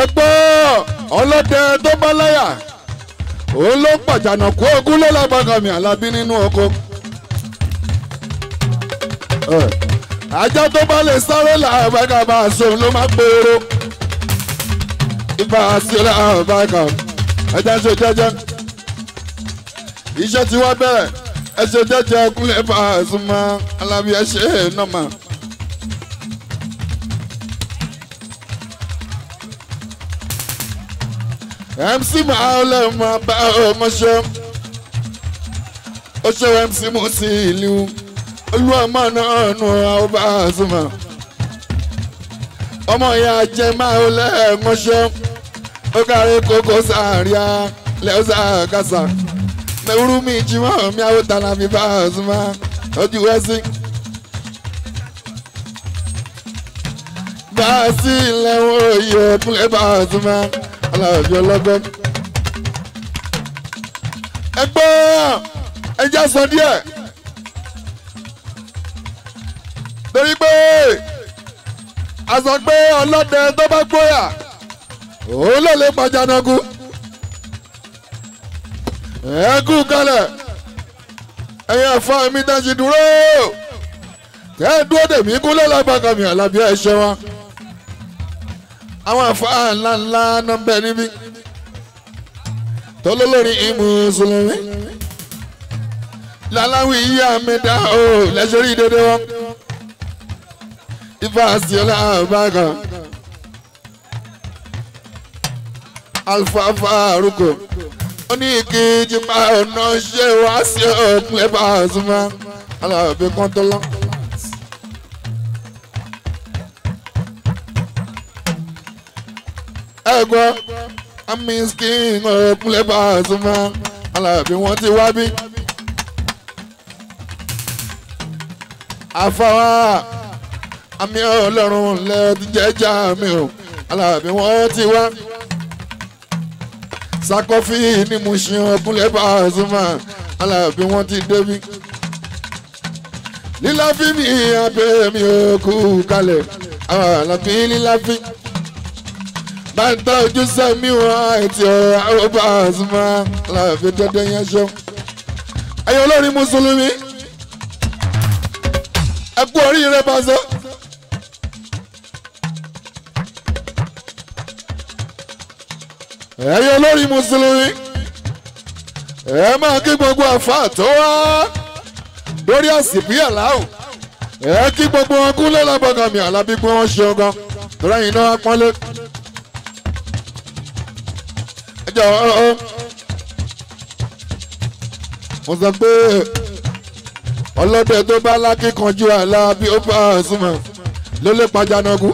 ẹ gbọ́ ọlọ́dẹ tó bá láyà òun ló pàjánà kó ogún ló lágbàgàmì alábí nínú oko. ajá tó bá lè sáré làbàgà bá a sóun ló máa gbòòrò. ibà sí làbàgà ẹja ṣe jẹ́jẹ́. iṣẹ́ tí wọ́n bẹ̀rẹ̀ ẹ ṣe jẹ́jẹ́ kúnlẹ̀ bá a sún mọ́ alábí ẹ ṣe é nọ́mà. mc maale ma bá ọmọ ṣe ó ṣe mc mú sí ìlú olúwọmọ náà nù ọba àzùmọ ọmọ ìyá jẹ máa ó lẹ́ẹ̀mọ́ṣẹ́ ó kárí kókó sàárìá lẹ́ọ̀sà kásá mẹ́wúrú mi jimọ́ mi àwọn tànà mi bá àzùmọ ojú wẹ́sí. bá a sí ilẹ̀ wọn òye kúnlẹ̀ bá àzùmọ aláàbí ọlọ́gbọ́n. ẹ gbọ́ ẹjẹ́ sọ díẹ̀ torí pé a sọ pé ọlọ́dẹ tó bá gbóyà òun ló lè pa janagu. ẹ kú kalẹ̀ ẹ̀yin ẹ̀fọ́ mi dájú dúró kẹ́ ẹ dúró dèmí kúlẹ̀ lágbàkàmì àlàbí ẹ̀ ṣe wọn àwọn àfáà ńlá ńlá náà bẹ níbí tọ́lọ́lọ́rí ìmùsùlùmí láláwì yíyá mẹ́ta ó lẹ́sọ̀rí dédé wọn ifá síọ́lá àbákan alfafa arúgbó ó ní ìkejì pa ọ̀nà ṣé wá sí ọ̀pọ̀ ẹ̀bá àzùmá alábẹ́ kan tó lọ. ẹ gbọ́ amiskin ọ̀rẹ́kúnlẹ̀ bá a sún mọ́ alábí wọ́n ti wá bí. àfàwà àmì ọlọ́run lẹ́ ti jẹ́jà mi o alábí wọ́n ti wá. sakọ́fì ni mo ṣe ọkúnlẹ̀ bá a sún mọ́ alábí wọ́n ti débí. líláfí mi abẹ́ mi ò kú kalẹ̀ àwọn àlàbí líláfí bá ń tọ́jú sẹ́mi wọn àti ọ̀rọ̀ àròbá àzùmá láàfin dandan yẹn ṣọ. ẹ̀yin olórin mùsùlùmí ẹ kú oríire Paso. ẹ̀yin olórin mùsùlùmí ẹ máa kí gbogbo àfa tó wá lórí àsìbí àláwò ẹ kí gbogbo wọn kúnlẹ̀ lábọ́gàmì àlábí pé wọ́n ṣe ọgán tó rẹ́yìn náà pọ́nlé. jọ mo sọ pé ọlọ́dẹ tó bá lákìkanjú àlá bí ó bá súnmọ́ ló lè pàjánagu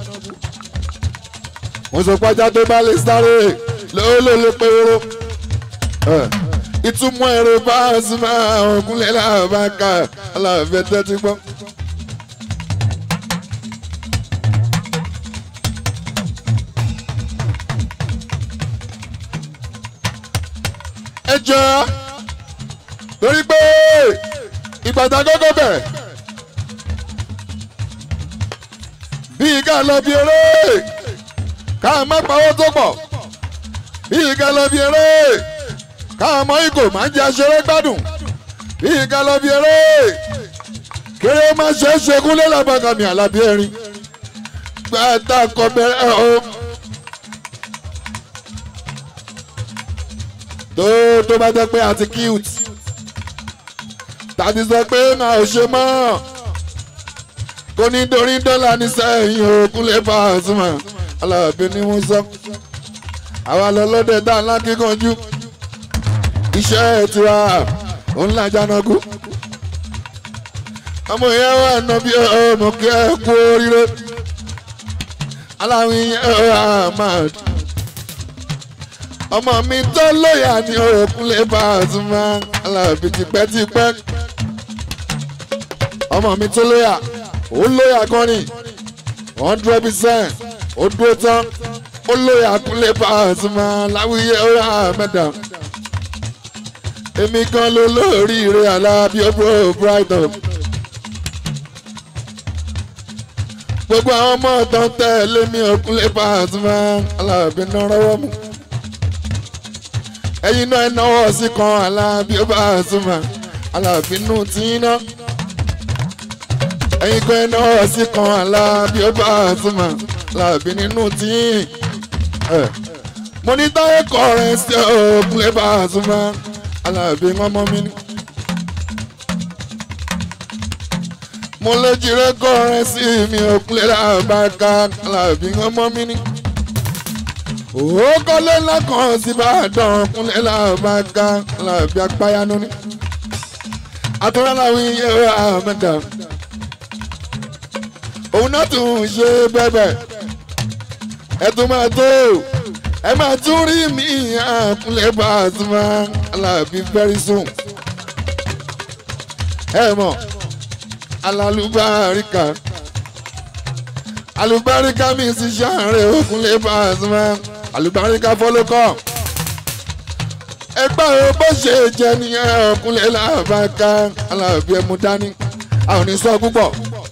mo sọ pàjá tó bá lè sáré ló ló lè pé oró ìtumọ̀ ẹ̀rọ bá súnmọ́ ògúnlẹ̀ làbáka aláàbẹ̀ tẹ́tí gbọ́. ẹ jọ torí pé ìgbàdá gọ́gọ́ bẹ̀rẹ̀ bíi ká lọ bí eré ká má pawó tó pọ̀ bíi ká lọ bí eré ká mọ ìgò má jẹ aṣeré gbádùn bíi ká lọ bí eré kéré má ṣe é ṣe kúnlẹ̀ làbàgàmì àlàbí ẹ̀rín gbàtà kọ bẹ̀rẹ̀ o. tó tó bá jẹ́ pé àti cute tàbí sọ pé máa ò ṣe mọ́ kò ní dorí dọ́là ní sẹ́yìn òkúlẹ̀ Pasuma alábẹ́ ni wọ́n sọ àwa lọ́lọ́dẹ tá a ńlá kíkanjú iṣẹ́ tiwa òun làjà náà kú ọmọ yẹn wà nà bí ọmọ kí ẹ kú oríire aláwìn yẹn wà máa ọmọ mi tó lóyà ní Òkúnlé Pasuma Alábí tipẹ́tipẹ́ ọmọ mi tó lóyà ó lóyà gan ni hundred percent ó dúró tán ó lóyà Kúnlé Pasuma láwùyé ọ̀rọ̀ àmẹ́dà èmi gan ló lóríire Alábí ọ̀bọ̀ Brighton gbogbo àwọn ọmọ tó ń tẹ̀lé mi Kúnlé Pasuma Alábí náà rọwọ́ mú ẹ̀yin náà ẹ̀ náwó sí kan Alábí Pasuma Alábí nù tí ń ná ẹ̀yin kan ẹ̀ náwó sí kan Alábí Pasuma Alábí nínú tí ń mo ní táyé kọrin sí Kúnlé Pasuma Alábí ọmọ mi ní. mo lè jìrè kọrin sí mi Kúnlé làbàkà Alábí ọmọ mi ní. òwò kọ́lé ńlá kan sí Ìbàdàn Kúnlé làbàkà Alábí apáyánú ní. àtúrà làwọn iye àmẹ́dà òun náà tún ṣe bẹ́bẹ̀ ẹ tún máa tó ẹ máa tún rí mi Kúnlé Pasuma Alábí very soon ẹ mọ̀ alalubarika alubarika mi sì ṣàárẹ̀ Kúnlé Pasuma alubarika fọlọ́kọ́ ẹgbẹ́ o bó ṣe jẹ nìyẹn Kúnlé làbàkà Alábí ẹmu dání àwọn ò ní sọ púpọ̀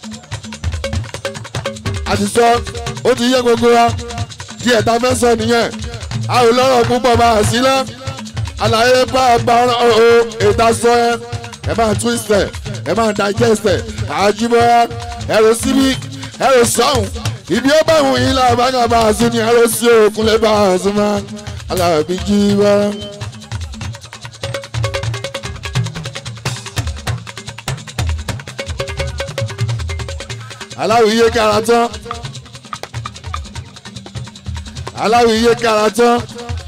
àti sọ ó ti yé gbogbo wa díẹ̀ tá a fẹ́ sọ nìyẹn a ò lọ́rọ̀ púpọ̀ bá a sílẹ̀ àlàyé bá a bá ọ̀rọ̀ o ètò sọ ẹ ẹ máa twist ẹ ẹ máa digest ẹ àjùbọ́yá ẹ̀rọ síbí ẹ̀rọ sọ́hùn ibi ó bá wù yín làbágà bá a sí ni ẹ̀rọ sí Kúnlé Pasuma Alábí jí wá. aláwìyé kára tán aláwìyé kára tán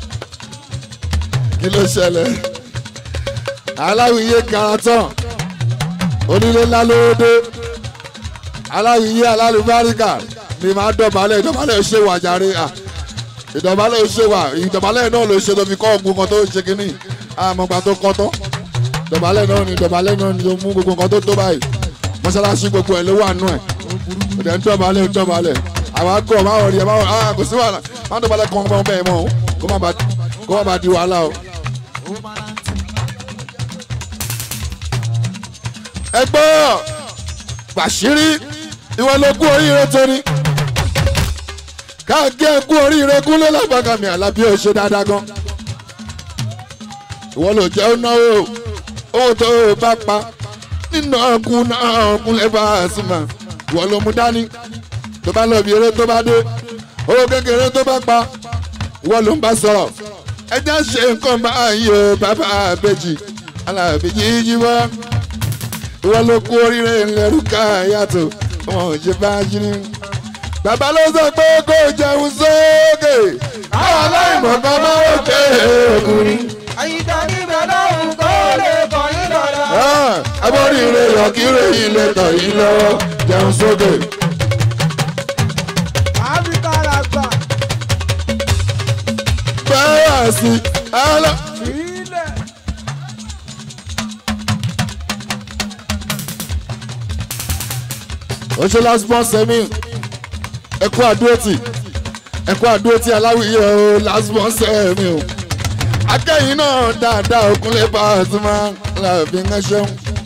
kí ló ṣẹlẹ̀ aláwìyé kára tán onílé ńlá lóde aláwìyé alálùbáríkà ni màá dọ̀bálẹ̀ ìdọ̀bálẹ̀ ò ṣe wà jàre à ìdọ̀bálẹ̀ ò ṣe wà ìdọ̀bálẹ̀ náà ló ṣe tó fi kọ́ ọ̀gbun kan tó ṣe kínní àmọ́gbà tó kọ́ tán ìdọ̀bálẹ̀ náà ni ìdọ̀bálẹ̀ náà ni ó mú gbogbo nǹkan tó tó báyìí mọ́ṣáláṣí gbogbo ẹ̀ ló wà nù ẹ̀ ọ̀dẹ̀ ń dọ̀bálẹ̀ ń dọ̀bálẹ̀ àwọn akọ̀ máa rí ẹ̀ máa ah kò sí wàhálà má dọ̀bálẹ̀ kan ọmọ bẹ́ẹ̀ mọ́ kó má ba di wàhálà o. ẹ gbọ́ Bàṣírí ìwọ ló kú oríire torí káàkiri ẹ kú oríire Kúnlé Làbàkà mi Àlàbí ò ṣe dáadáa gan ìwọ ló jẹ́ náwó owó tó o bá pa nínú ọkùn náà Kúnlé Pasuma ìwọ ló mú dání tó bá lọ bí eré tó bá dé owó kékeré tó bá pa ìwọ ló ń bá sọ̀rọ̀ ẹjẹ́ ṣe nǹkan báyìí o bàbá àbẹ́jì Àlàbí jíjí wá ìwọ ló kú oríire ńlẹ́rú ká yàtọ̀ wọn ò ṣe bá jírí. bàbá ló sọ pé kó jẹun sókè àwọn aláìmọ̀ kan máa ń pè é ọkùnrin. àyíká níbẹ̀ lọ́hùn kó lè kọ́ yín lọ́la. abọ́rìnrè yọ̀kírè ilé tọ̀ yín lọ́wọ́ jẹun sókè. áfíríkà la gbà bẹ́ẹ̀ sí alá. sílẹ̀. ó ṣe last born sẹ́mi ẹ̀kú àdúrótì ẹ̀kú àdúrótì aláwìyé o last born sẹ́mi o. akẹ́yìn náà dáadáa Kúnlé Pasuma Alábí ń ṣeun.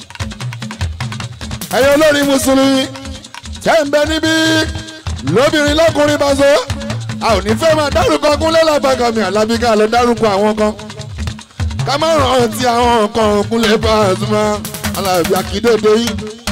ẹ̀yin olórí mùsùlùmí tẹ́ ń bẹ níbí lóbìnrin lọ́kùnrin bá so a ò ní fẹ́ máa dárúkọ Kúnlé Làbàkà mi Àlàbí ká lọ dárúkọ àwọn kan ká má rántí àwọn kan Kúnlé Pasuma Alábí akíndéde yìí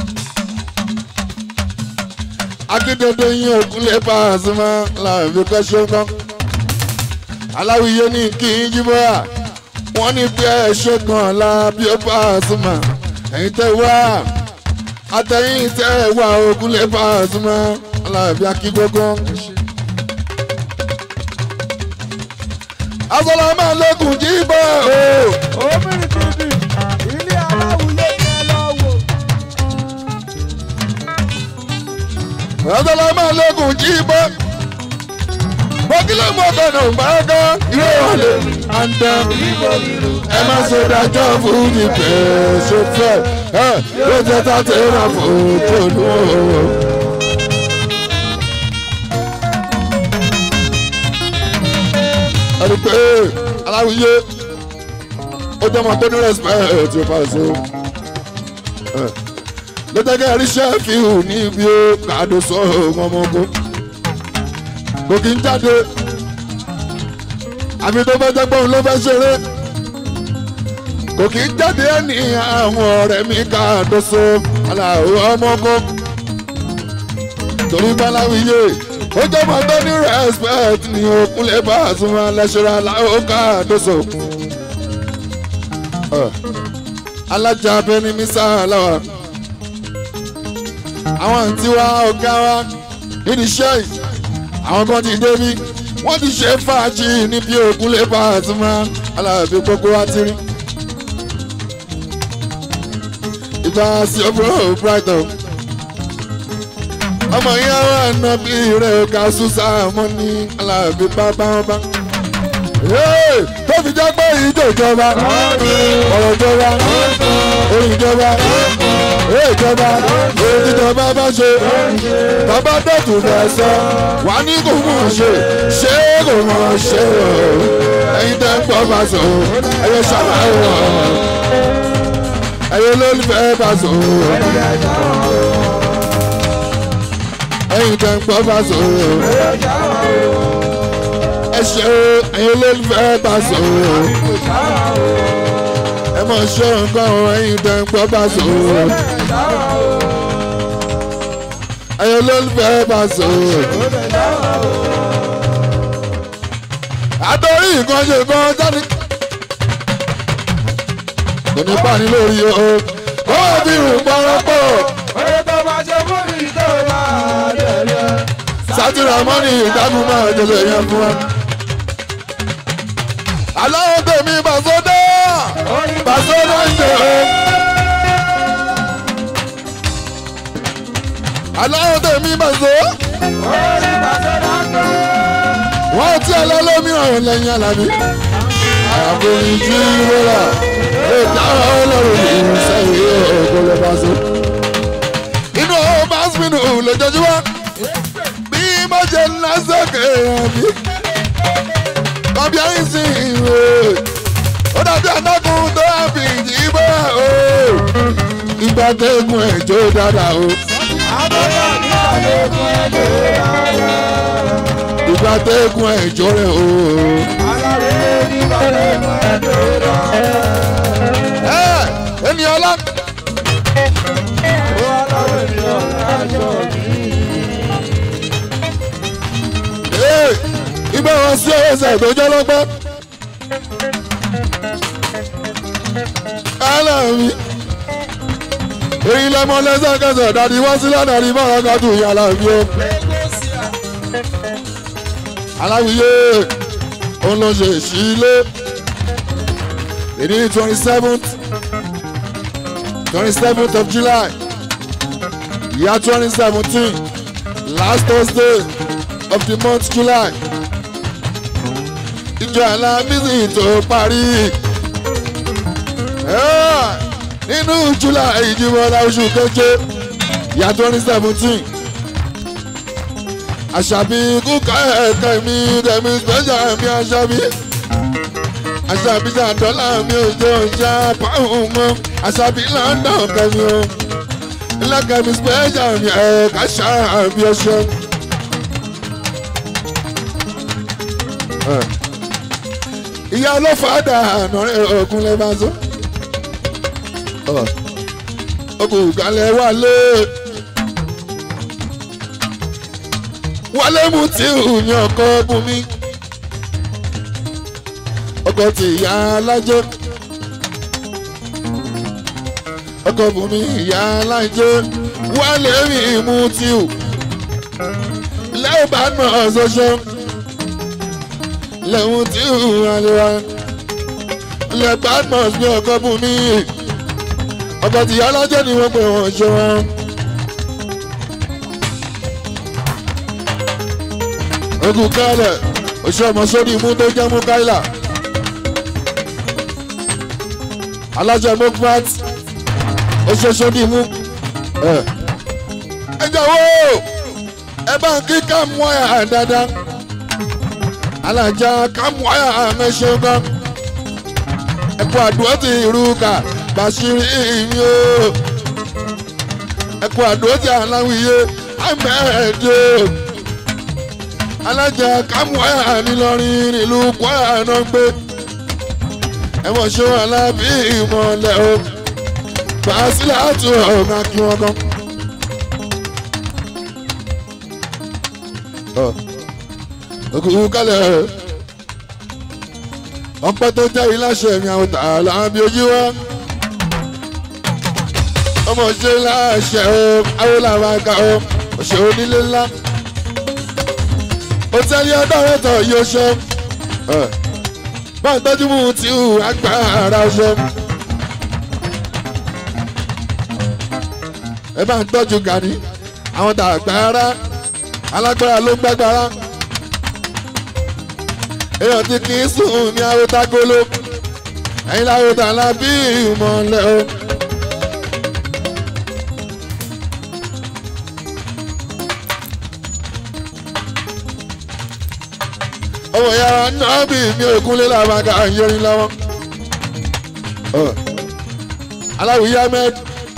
akíndéde yìí ò Kúnlé Pasuma Alábí kọ́ ṣe ń kọ́ aláwìyé ní kí n jíbọ́ à wọ́n ní pé ẹ ṣe kan Alábí Pasuma ẹ̀yin tẹ́ wá àtẹ̀yìn tẹ́ wá ò Kúnlé Pasuma Alábí akíndógún. asọ́lá máa lókun jí bọ́ o. obìnrin tv ilé aláwùyé yẹn lọ wò. asọ́lá máa lókun jí bọ́. bọ́kílẹ̀ mọ́tò náà bá gán ìwé ìwọlé àǹdà. ẹ má ṣe dájọ́ fún mi pé ṣe fẹ́ ẹ ló jẹ́ tàtẹ́ rà fún tòlú o. ẹni pé aláwìyé ó jẹ́ ọmọ tó ní respect tí ó fà so. ló tẹ́kẹ́ ríṣẹ́ fi hù níbi ó kàdó sọ ọmọ ogun kò kí ń jáde àfi tó fẹ́ jẹ́ pé òun ló fẹ́ ṣeré kò kí ń jáde ẹni àwọn ọ̀rẹ́ mi kàdó sọ aláwọ̀ ọmọ ogun torí báláwíyé ó jẹ́ mọ́ tó ní respect ní òkúnlẹ̀ bá a sún wọn lẹ́sẹ̀rẹ́ aláwọ̀ kàdó sọ alájà abẹni mísà làwà àwọn àǹtí wa ọ̀gá wa nídìí iṣẹ́ yìí àwọn kan ti débi wọ́n ti ṣe fàájì níbi ògùn lè bá àtúmọ̀ aláàbí gbogbo wa ti rí. ìgbà sí ọ̀bùrọ̀ brighton ọmọ yẹn wà nàbí rẹ̀ ọ̀gá ṣùṣà mọ́ ní aláàbí bábá wọn bá. tó fi jẹ́ pé ìjọ ìjọba ọ̀rọ̀ ìjọba orin ìjọba ìjọba èyí ìjọba bá ṣe bàbá dọ̀tún fẹ́ sọ wà ní kò mọ̀ ṣe ṣé kò mọ̀ ṣe o ẹ̀yin tẹ́ ń pọ̀ bá sọ ẹ̀yẹ ṣàlàyé wọ̀ ẹ̀yẹ olólùfẹ́ bá sọ ẹ̀yin tẹ́ ń pọ̀ bá sọ ẹ ṣe ẹ̀yin olólùfẹ́ bá sọ ẹ mọ̀ ṣe nǹkan ẹ̀yin tẹ́ ń pọ̀ bá sọ ẹ̀yin olólùfẹ́ bá sọ. àtọ́rí nǹkan ṣe nǹkan jáde. kò ní pàní lórí o kó o fi rùn pọ́nrọ́pọ̀. Oye tó bá ṣe fún mi tó bá dẹ̀lẹ̀. sátìrà mọ́nì ìdágún máa jẹlẹ̀ yẹn fún wa. aláwọ̀ tèmi bàṣọ́dá bàṣọ́dá ń jẹ o. aláwọ̀ tèmi bàṣọ́. Oye pàṣẹ dáńtọ́. wọ́n ti ọlọ́lọ́mìíràn lẹ́yìn alábí. àbòyìn tí wọ́lá ètò ọlọ́run ní sẹ́yìn ògbólẹ̀ bàṣọ́. inú bàṣmínú lójoojúmọ́ bí mo jẹ lásìkò ẹ̀mí. kọ́bí ẹ̀yìn sí ìwé ó dàbí adágún tó àbí ìjìbá o. ìgbà tẹ́gùn ẹ̀jọ́ dáadáa o. Àbọ̀dọ̀ ní àlékún ẹ̀jẹ̀ rárá. ìgbà tẹ́gùn ẹ̀jọ́ rẹ̀ o. Alárè ní àlékún ẹ̀jẹ̀ rárá. ẹ ènìyàn ọlá. Ó alárè ní ọ̀làjọ́ mi. Ee, ibẹ̀ wọn sí ẹsẹ̀ tó jẹ́ lọ́gbẹ́. Kálá mi. Èyí lẹ́mọ lẹ́sẹ̀kẹsẹ̀ dàdí wọ́n sílẹ̀ dàdí bọ́ọ̀rọ̀ kàtó ìyàlá mi o. Aláwìyé òun ló ṣe ìṣílé. Èdè twenty seventh twenty seventh of July year twenty seventeen last Thursday of the month July. Ìjọ alábísí tó parí. Ah, Nínú July ìjìbọ̀lá oṣù keje ìyá twenty seventeen. Àṣàbí kúkà ẹ̀ka mi tẹ̀mí special mi àṣàbí. Àṣàbí ṣàdọ́là mi ò jẹ́ ọjà pàrọ̀ mọ́. Àṣàbí London kẹ́mi o. Ilé-kẹ́mi special mi ẹ̀ka ṣàbí ọṣẹ. ìyá ọlọ́fàdà àná rẹ̀ ọ̀gùn lẹ́ máa sọ. ọkùnrin ìgbàlẹ̀ wálé wálé mú tí ìhùn ọkọ bùnmi ọkọ tí ìyá alájẹ ọkọ bùnmi ìyá alájẹ wálé mi mú tí ìhùn lẹ́yìn bá nà ọ́ sọ́sọ́ lẹ́hun tí ìhùn àlewà lẹ́ badmus bí ọkọ bùn mí ọkọ tí alájẹ ni wọ́n pè wọ́n ṣe wọn. ogun kálẹ̀ oṣù ọmọ sórí imú tó jẹ́ mú káìlà alájẹ mokmat oṣù sórí imú ẹ jọ̀wọ́ ẹ bá ń kí ká mú ẹ̀ dáadáa alájà kámúáyà àmẹ́ṣẹ́ gan. ẹ̀kọ́ àdúrà ti ìrúkà bàṣírí mi o. ẹkú àdójà aláwìyé amẹ́ẹ̀dẹ́ alájà kámúẹ́ nílọrin nílùú kwara náà gbé ẹ̀wọ̀n ṣó alábí ìmọ̀lẹ́ o fàásílẹ̀ àtú ọ̀gá kí wọ́n gan. òkùnkùn kálẹ̀ ọpẹ́ tó jẹ́ iláṣẹ mi àwọn tààlà bí ojú wa ọmọ ṣe láṣẹ o àwọn làwọn àga o òṣè onílé ńlá hòtẹ́ẹ̀lì ọ̀dọ́rẹ́tọ̀ yóò ṣe bá ń tọ́jú mú tí ò agbára ṣe. ẹ bá ń tọ́jú gani àwọn tàgbára alágbára ló ń gbágbára èèyàn tí kì í sùn ní arótágóló ẹ̀yin lárótà ńlá bí ìmọ̀lẹ́ o. ọmọ yàrá náà bí mi ò kúnlé làbàgà yẹrin lọ́wọ́. aláwìyé ahmed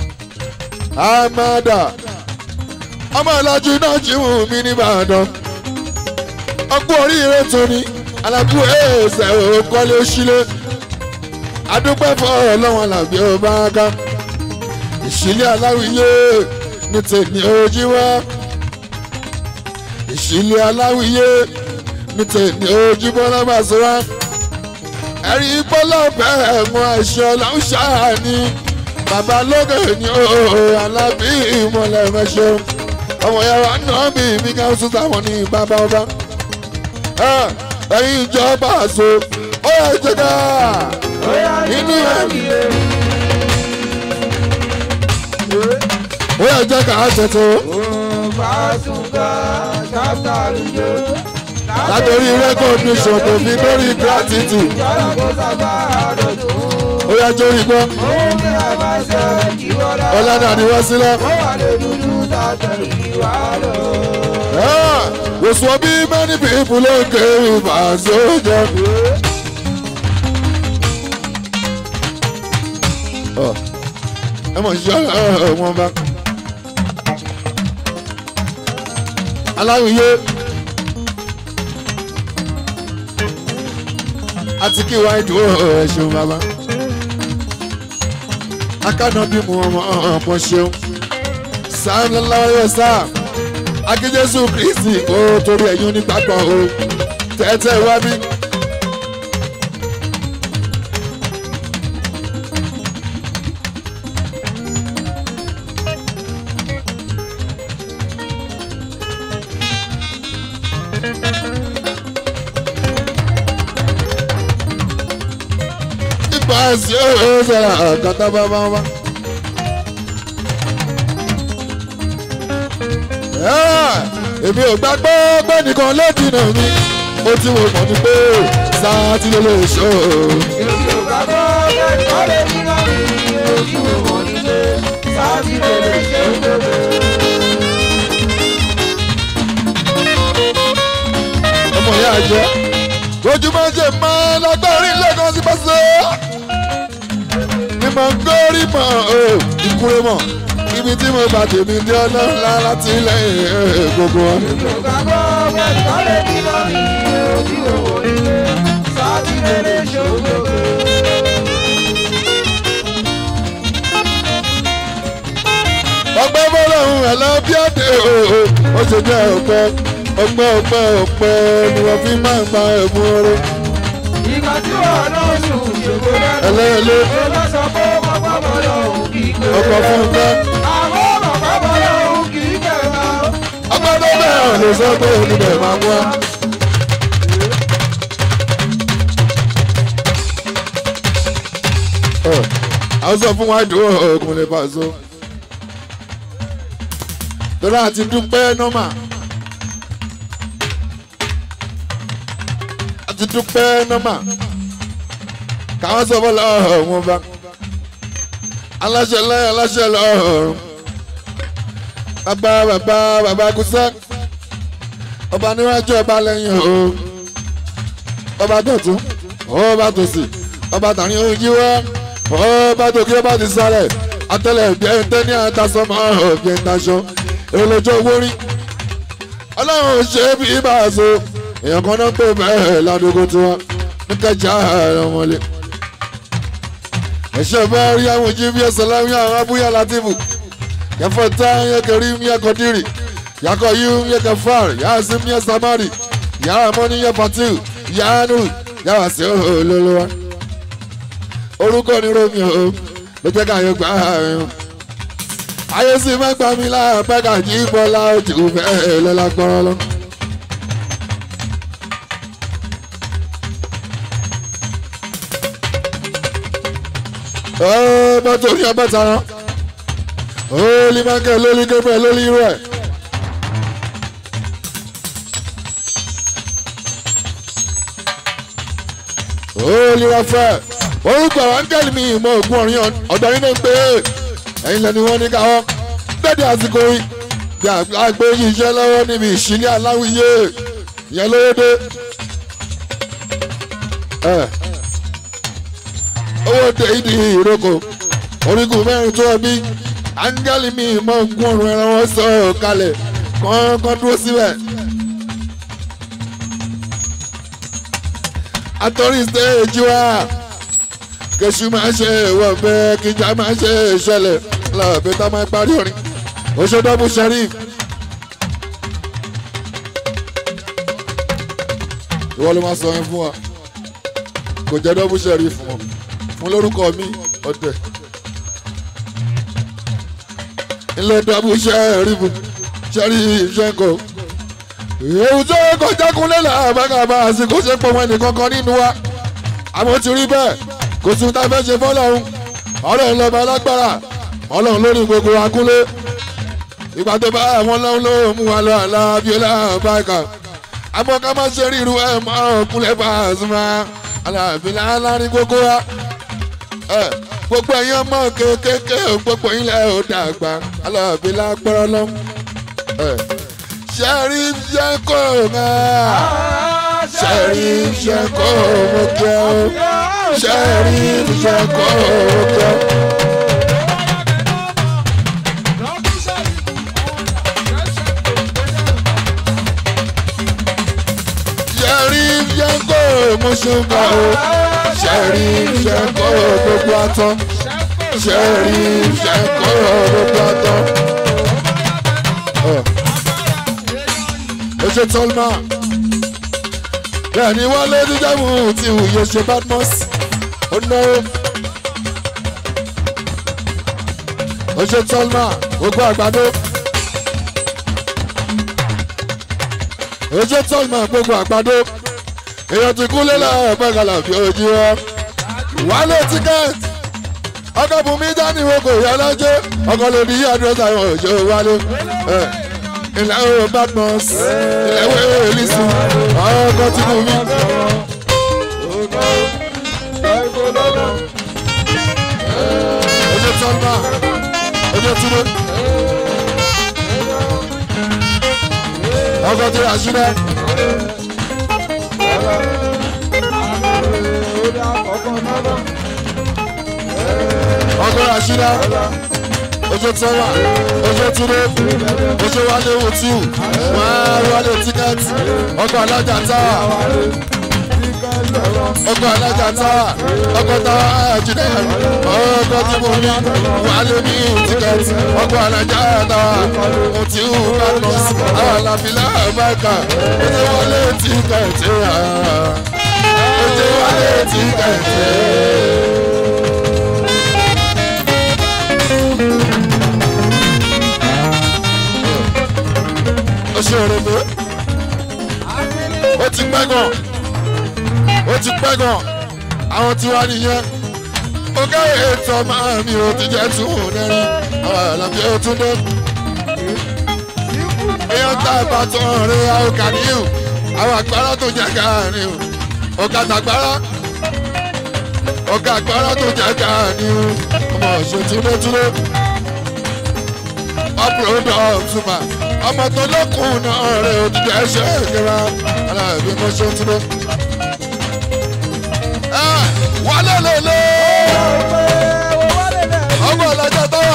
amada ọmọ ìlàjú náà jí wù mí nìbàdàn ọgbọ́n oríire tó ní alábú ẹ̀ẹ́sẹ̀ òkọ́lé òṣìlẹ̀ adúpẹ́ fọ́ ọlọ́wọ́n làbí ọba ká ìṣílẹ̀ aláwìyé ní tèmi ojú wá ìṣílẹ̀ aláwìyé ní tèmi ojú bọ́lá bá sọ wá ẹ̀rí bọ́lá bẹ́ẹ̀ ẹ̀wọ̀n àṣẹ ọ̀làwùṣà ni bàbá lókè ní òòrò alábí ìmọ̀lẹ̀ mẹ́ṣẹ́ ọmọ yàrá náà bí mi ká sún sáwọn ní bàbá ọba ẹ̀yin ìjọba àṣọ ó yẹ jẹ́ká nínú ẹ̀mí ó yẹ jẹ́ká ṣètò látòrí recognition tó fi lórí gratitude ó yẹ jórí gbọ́ ọ̀làdà ni wọ́n sílẹ̀. Was what be many people don't care about soldier. ẹ mọ̀ ṣe wọn bá. aláwìyé àti kí wáyé dúró ẹ ṣeun bàbá. akánà bí mu ọmọ ọmọ ṣeun sáà ńlá wáyé sáà akíjésù kristi kó torí ẹ̀yún nígbàgbọ́ o tẹ́tẹ́ wá bí. ipa sí ọ̀rọ̀ sọ̀rọ̀ àkàtà bàbá wa. èmi ò gbàgbọ́ pé nìkan lódì náà ni mo ti wò mọ̀ ní pé sáà tí ló lè ṣó. èmi ò gbàgbọ́ pé nìkan lódì náà ni mo ti wò mọ̀ ní pé sáà tí ló lè ṣó gbogbo. ọmọ ìyá àjẹ ojúmọ́ ṣe máa lágbárí lẹ́kọ̀ọ́ sí pàṣẹ. ni mo ń gbórí mọ́ o ìkúrẹ́ mọ́ ibi tí mo bá tèmi dé ọlọ́lá láti lẹ́yìn gbogbo wọn. èmi ò gbàgbọ́ pé nìkan lódì náà ni mo ti wò mọ̀ ní pé sáà tí ló lè ṣó gbogbo. ọpẹ́ fọlọ́run ẹ̀lọ́bíàdé o ó ṣe jẹ́ ọpẹ́ ọpẹ́ ọpẹ́ ọpẹ́ ni wọ́n fi máa ń gba ẹ̀bùn oore. ìgbà tí wọ́n náà sùn ṣògo lẹ́nu. ẹlẹ́yẹlé ó bá sọ pé ọmọ pàmò lọ́hùn kì í pé. ọkọ̀ fún un fẹ́. àwọn ọmọ pàmò lọ́hùn kì í pé máa. ọpẹ́ tó bẹ̀rẹ̀ lè sọ pé oníbẹ̀ máa mú wa. àwọn sọ fún wa dùn òògùn lè fà so. torí àti dúpẹ́ nọ́mà. àti dúpẹ́ nọ́mà. káwọn sọ fún ọlọ́run wọn bá. aláṣẹ lẹ́yìn aláṣẹ lọ́rùn bàbá bàbá bàbá kúsẹ́ ọba níwájú ọba lẹ́yìn o ọba dọ̀tún ọba tòsì ọba tàní ojú wá ọba tòkí ọba ti sálẹ̀ atẹlẹ bí ẹ tẹ ní àtàsọmọ òbí ẹ taṣọ èròlójó owó rí ọlọ́run ṣe bí bá a so èèyàn kan náà pè bẹ́ẹ̀ ládùúgbò tiwọn ní kẹjà ọmọlé ẹ̀ṣẹ̀ bá rí àwọn ojú bí ẹsẹ̀ láwọn àwọn abúyá látìbù yẹfọ tá yẹ kẹrí yẹ kọdírì yakọ yú yẹ kẹfàr yàásí yẹ samari yàrá mọ́ni yẹ fatiu yánú yàrá sí olólùwà orúkọ ní romeo ló jẹ́ ká yọ gbà yín ayé sì mẹ́gbàá mi láàpẹ́ ká jí bọ́lá ojú fẹ́ẹ́ lọ́la gbọ́rọ́ lọ. mọ́tò ní ọbẹ̀ tara olú mákẹ́ lórí gẹ́gẹ́ lórí irú ẹ̀. olú rafẹ́ orúkọ áńgẹ́lì mi ìmọ̀ ògùn ọ̀rìn ọ̀dọ̀ yín náà ń pè é ẹ̀yin lẹ́ni wọ́n ní káwọ́ gbẹ́dẹ̀ àsìkò yìí bí àgbẹ̀ yìí iṣẹ́ lọ́wọ́ níbi ìṣílẹ̀ aláwìyé ìyẹn lóde. owó tẹ ìdí ìrókò orígun mẹ́rin tó ẹbí áńgẹ́lì mi ìmọ̀ ògùn ọ̀rìn ẹran wọn sọ kalẹ̀ kọ́ńkọ́ dúró síbẹ̀. àtọ́rí stéèjì wa kẹsù máa ṣe ìwọ fẹ́ kíjà máa ṣe ìṣẹ̀lẹ̀ lọ́ọ̀bẹ tá máa parí orin oṣooṣọ́bù sheriff. ìwọ ló máa sọ yẹn fún wa kò jẹ́ dọ́bù sheriff fún wọn fún lórúkọ mi ọ̀tẹ̀. ilé dọ́bù sheriff sheriff ṣẹ́ńkọ̀ èyí tó kọjá kúnlẹ̀ làbàkàbà àsìkò ṣe pọ̀ wọn ẹnìkan kan nínú wa àmọ́ ti rí bẹ́ẹ̀ kò sí ta fẹ́ ṣe fọ́lọ́run ọlọ́run lọ́ba alágbára ọlọ́run lórí gbogbo akúnlé ìgbà tó bá àwọn ọlọ́run ló mú wa lọ àlá abiola báyìí àmọ́ ká má ṣe ríru ẹ̀ mọ́ ọkùnlé bá a sùn máa aláàfin láàárín gbogbo wa gbogbo ẹ̀yin ọmọ kéékèèké gbogbo ilẹ̀ ò dàgbà aláàfin lágbára lọ. ṣẹ́rí ṣẹ́ kò máa ṣẹ́rí ṣẹ́ kò mọ̀ kí ẹ o ṣẹ́rí ṣẹ́ kò mọ̀ kí ẹ o. ṣẹ́rí ṣẹ́ kò mọ̀ ṣùgbà o ṣẹ́rí ṣẹ́ kò gbogbo àtọ́ ṣẹ́rí ṣẹ́ kò gbogbo àtọ́. ó ṣe tọ́lmà bẹ́ẹ̀ ni wọ́n lé ní jámù tí òye ṣe badmus ó náwó. ó ṣe tọ́lmà gbogbo àgbàdo. ó ṣe tọ́lmà gbogbo àgbàdo. èèyàn ti kú lélẹ̀ ọ̀pẹ̀gàlà fi ojú wa. wálé tíkẹ́ẹ̀tì ọkọ̀ bùnmí dání wo kò yá lọ́jọ́ ọkọ̀ lè ní àdúrà àwọn òjò wálé. ilẹ̀ o badmus ilẹ̀ wo elisi ọkọ̀ tí mo mí. ojú tọ́lá ojú túnú. ọkọ̀ tí a ṣúná. ọkọ̀ àṣírá ojú tọ́lá ojú túnú ojú wálé wòtíù wọ́n wálé tíkẹ́ẹ̀tì ọkọ̀ alájà táwà ọkọ̀ alájà táwà ọkọ̀ táwà àjùdá ọkọ̀ tí mo ní wálé ní tíkẹ́ẹ̀tì ọkọ̀ alájà táwà wòtíù badmus àwọn àlàfíà bákà ojú wálé tíkẹ́ẹ̀tì ojú wálé tíkẹ́ẹ̀tì. ó ṣe òrè pé ó ti pẹ́ gan ó ti pẹ́ gan àwọn tí wá nìyẹn ó káyọ̀ ètò máa mi ò ti jẹ́ tún un lẹ́rìn àwọn àlàbí ó tún dé. èèyàn tá a bá tán rí àwọn kàníyù àwọn àgbàrá tó jẹ́ káàníyù ọ̀gá tàgbàrá ọ̀gá àgbàrá tó jẹ́ káàníyù ọmọ ìṣètúndétúndé ọ̀pọ̀lọpọ̀ ọ̀túnmá ọmọ tó lókun náà rẹ̀ òdìdí ẹ̀ṣẹ̀ ìlera aláàbí mo ṣe tún lé. wálé lélẹ̀ ọgbọ̀n ọlọ́jà táwà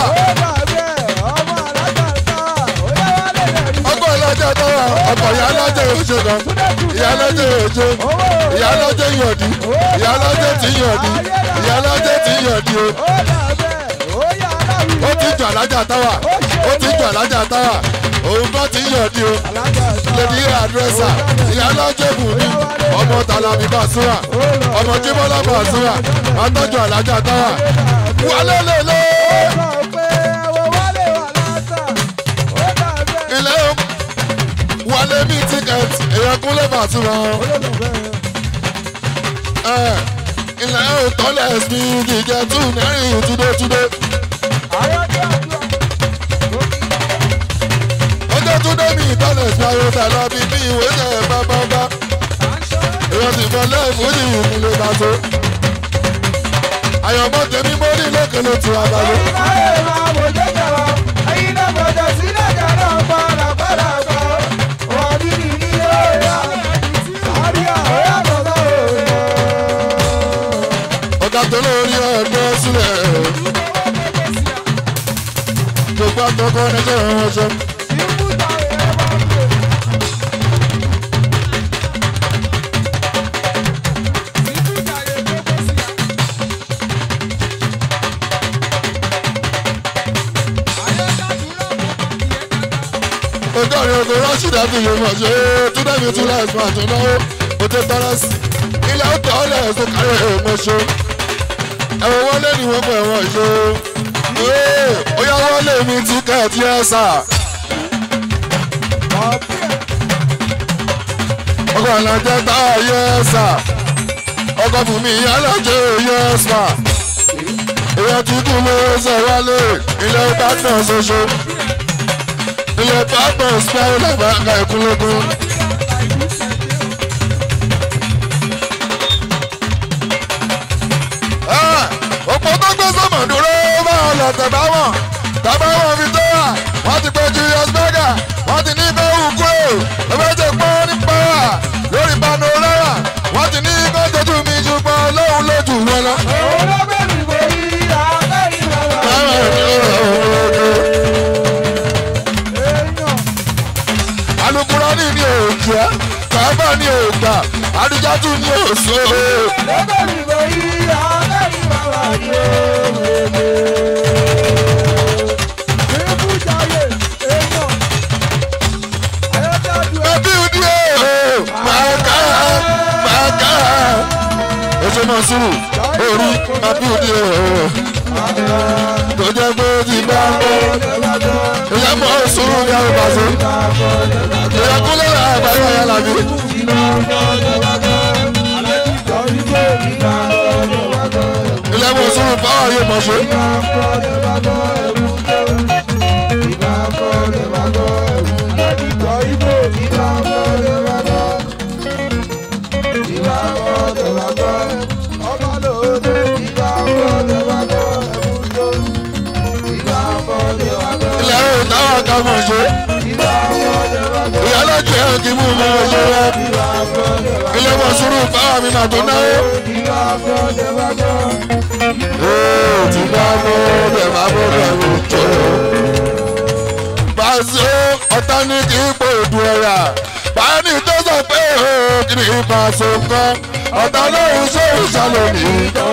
ìyálọ́jẹ́ òjò kan ìyálọ́jẹ́ òjò ìyálọ́jẹ́ yọ̀dí ìyálọ́jẹ́ tí yọ̀dí ìyálọ́jẹ́ tí yọ̀dí o ó dàbẹ̀ ó yà aláwì. ó ti jọ alájà táwà ó ti jọ alájà táwà òun kan ti yọ̀dí o alájà ìta. lèdi àdírẹ́sà ìyálọ́jẹ́ bùnmi ọmọ tàlàbí bàṣúrà ọmọ jíbọ́lá bàṣúrà àtọ́jú alájà táwà wálé lélẹ́ ó sọ pé ẹ̀wọ̀n wálé wà látà. ó dàbẹ̀. ilé wálé mi tíkẹ́ẹ̀tì èèyàn kúnlẹ̀ bàṣúrà ẹ̀ ilé òtọ́lẹ̀ sí gígẹ́ tún nẹ́rìn túdétúdé ọjọ́ túndé mi ìtọ́lẹ̀ sí ayọ́tà lọ bí bí ìwé jẹ́ bábábá èèyàn sì mọ lẹ́ẹ̀fù ní ìpínlẹ̀ bàtó àyọ̀mọ́ tèmi mórí lókèlè tí a bá lé. ọ̀gá tó lórí ọ̀dọ́ sílẹ̀ gbogbo àtọkọ ẹjọ́ wọn ṣe. ọjọ́ rẹ̀ ọkọ̀ rọ́ṣídà tó yẹ mọ̀ ṣe túndé mi tún láì fún àtúnáwó ó ti tọ́lá sí ilé ọ̀tọ̀ ọ̀lẹ̀ ẹ̀sùn kárí ẹ̀mọ́ ṣe ẹ̀wọ̀n wọlé ni wọ́n pẹ̀ wọ́n ṣe ó yá wọlé mi tíkẹ́ẹ̀tì ẹ̀ sà ọkọ̀ àlàjẹ́ tá a yẹ ẹ̀ sà ọkọ̀ fún mi alájẹ́ yẹ ẹ̀ sà èèyàn ti kú ló ṣe wálé ilé ìbátan ṣoṣo ilé ìbátan spẹ́rẹ́ lẹ́bàá ká ìkúlógún. òpó tó gbé sọ́mọ̀ dúró máa lọ tẹ̀bá wọn tẹ̀bá wọn fi tó wà wọ́n ti pe Julius Berger wọ́n ti ní kó wù kúrò lọ́wọ́dé pọ́n ní pàwà lórí panorama wọ́n ti ní kó tójú mi ṣùgbọ́n lóhùn lójú wọn lọ. alukurani ni òjò kábà ni ògbà adijatu ni òṣò. ẹbí òdi o máa ká máa ká oṣù náà sùúrù orí ẹbí òdi o tó jẹ́ pé ó ti bá ń bọ́ ìyá mọ̀ sùúrù ní àwọn ìbàṣẹ ìyá kúlẹ̀ àgbáyé ọ̀yà làbí. ilé mọ̀ sùúrù báwa yóò mọ̀ ṣe. ilé ẹ̀rọ táwọn kan mọ̀ ṣe. ìyá lọ́jọ́ ẹ̀ kì í mú mi mọ̀ ṣe rẹ̀. ilé mọ̀ sùúrù báwa mi mà tó náwó. Ee, tí bá mú bẹ̀ máa mú bẹ̀ mú tó. Bàṣẹ ọ̀tá ní kí n pò dùn ẹ̀yà. Báyọ̀nì tó sọ pé ó kì í bá a so nǹkan. Ọ̀tá lóhùn sóhùn ṣàlòmí.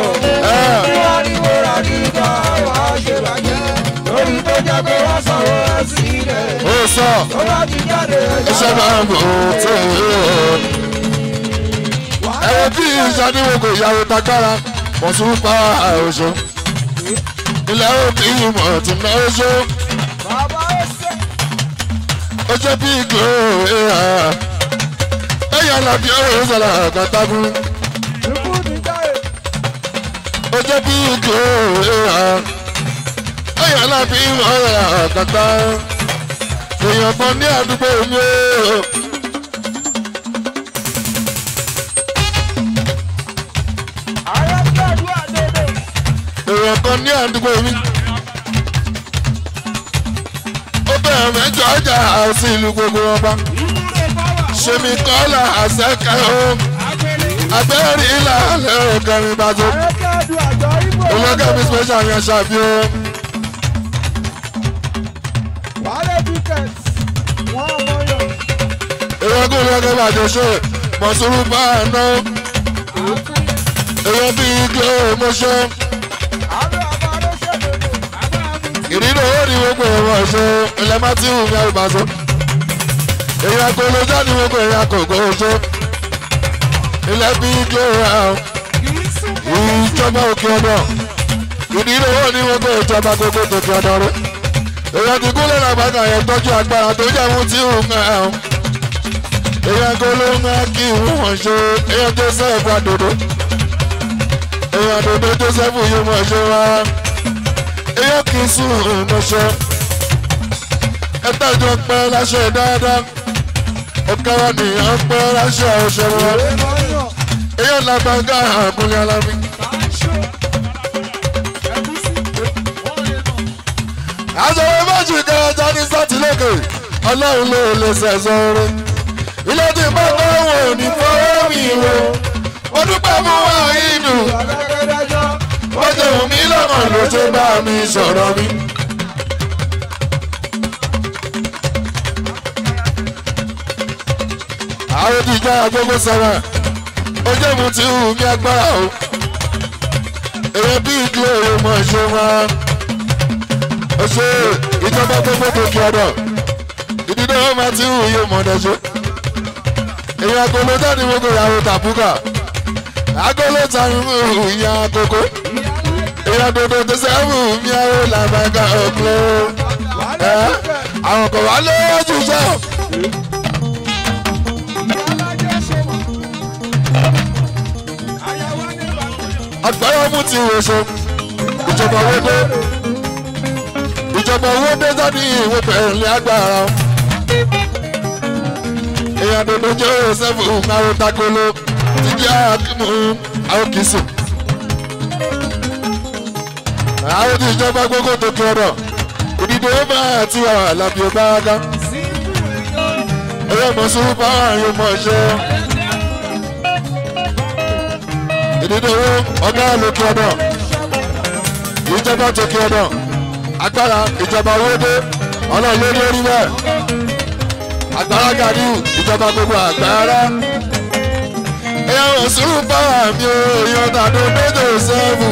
Lórí tó jẹ́ pé wọ́n sanwó ẹ̀ sílẹ̀. Ó sọ Tó bá ti jáde ẹ̀jẹ̀ iṣẹ́ máa ń bò ó tó ẹ wo bí ìṣàdéwò kò yàwó tagbára mọ̀sùn pa àròsọ. Ilẹ̀ òkè ìmọ̀ tí ná oṣó. bàbá ẹsẹ̀. Ó jẹ́ bí ìgò ẹ̀yà. Ẹ̀yà làbí ọ̀rọ̀ sọ̀rọ̀ àgàtàgùn. Ikú ti jáde. Ó jẹ́ bí ìgò ẹ̀yà. Ẹ̀yà làbí ọ̀rọ̀ àgàtà. Èèyàn kan ní àdúgbò mi ó. Ayé tí àdúrà dédé. èèyàn kan ní àdúgbò mi. ó bẹ̀rẹ̀ mẹ́jọ ọjà àti ìlú gbogbo ọba. Ìwúre báwà. ṣèmi kọ́lá àṣẹkẹ́ o. abẹ́rẹ́ ilà lẹ́rọ kẹrin bàjẹ́. Ayé tí àdúrà jọ ibò. olókè mi special yẹn ṣàbí o. Wàhálà ticket. Wọ́n mọ̀ yàn. èèyàn kó lọ́kẹ́ bàjẹ́ ṣe mọ̀sùrù bá a ná èèyàn bíi glo mọ́ṣẹ́ ìdílé owó ni gbogbo ẹ̀wọ̀n ṣe ilẹ̀ matthew ní àrùbáṣọ èèyàn agolojá ni gbogbo èèyàn kòkó ṣe ilẹ̀ bíi glo ìjọba òkè ọ̀dọ̀ ìdílé owó ni gbogbo ìjọba gbogbo tòkè ọ̀dọ̀ rẹ̀ èèyàn ti kúlẹ̀ làgbàgà yẹn tọ́jú agbára tó jẹ́ mú tí òun ẹ̀ ọ́ èèyàn golóńgá kí wọ́n ṣe èèyàn joseph àdòdó èèyàn àdòdó joseph yìí mọ̀ ṣe wá èèyàn kì í sùn ìmọ̀ṣẹ́ ẹ̀tàjọ́ pẹ́ láṣẹ dáadáa ọ̀kára nìyẹn pẹ́ láṣẹ ọ̀ṣẹ́ wọn èèyàn làgbàgà àkúnyà lámì. àjọyọ̀ méjì kẹjọ ní sátìlẹ́kẹ̀ ọlọ́run ló lè ṣẹ̀ṣọ́ rẹ̀ ilé tí bá bá wò ní fọwọ́ mi wò ó dúpẹ́ mú wá inú ó jẹ́ omi lọ́kàn ló ṣe bá mi sọ̀rọ̀ mi. àwọn ti já agbógbó sára ó jẹ́ mu tí hù mí agbára o èrè bí ìdílé rẹ̀ mọ̀ ṣe máa ó ṣe ìjọba gbogbo tó kí ọdọ ìdílé wọn máa ti hù yóò mọ̀ ọ́dọ̀ ṣe èyí agolo jáde gbogbo ìyàwó tàbúkà agolo tani mú ìyá àkókò èyí adodo tó sẹ́wù mi àwọn làbàgà ọ̀gbìn ẹ àwọn kò wá lójú sọ. agbára mú ti wò ṣe ìjọba owó dé ìjọba owó dé jáde ìwé pẹ̀lú agbára èèyàn dodo jẹ́ òsèfù àwọn takolo ti jẹ́ àkímù àwọn kìsù. àwọn tí ìjọba gbogbo tó kí ọ̀rọ̀ ìdìbò ó bá àti àlàbí ó bá ká. èèyàn mọ̀ sí báwọn àyè mọ̀ ṣe. ìdìbò owó ọ̀gá ló kí ọ̀rọ̀ ìjọba tó kí ọ̀rọ̀ agbára ìjọba owó dé ọlọ́run lórí orí bẹ́ẹ̀ agbára gàdú ìjọba gbogbo agbára èèyàn òṣùrù báwa mi ò yan tàdó méjì sẹ́fù.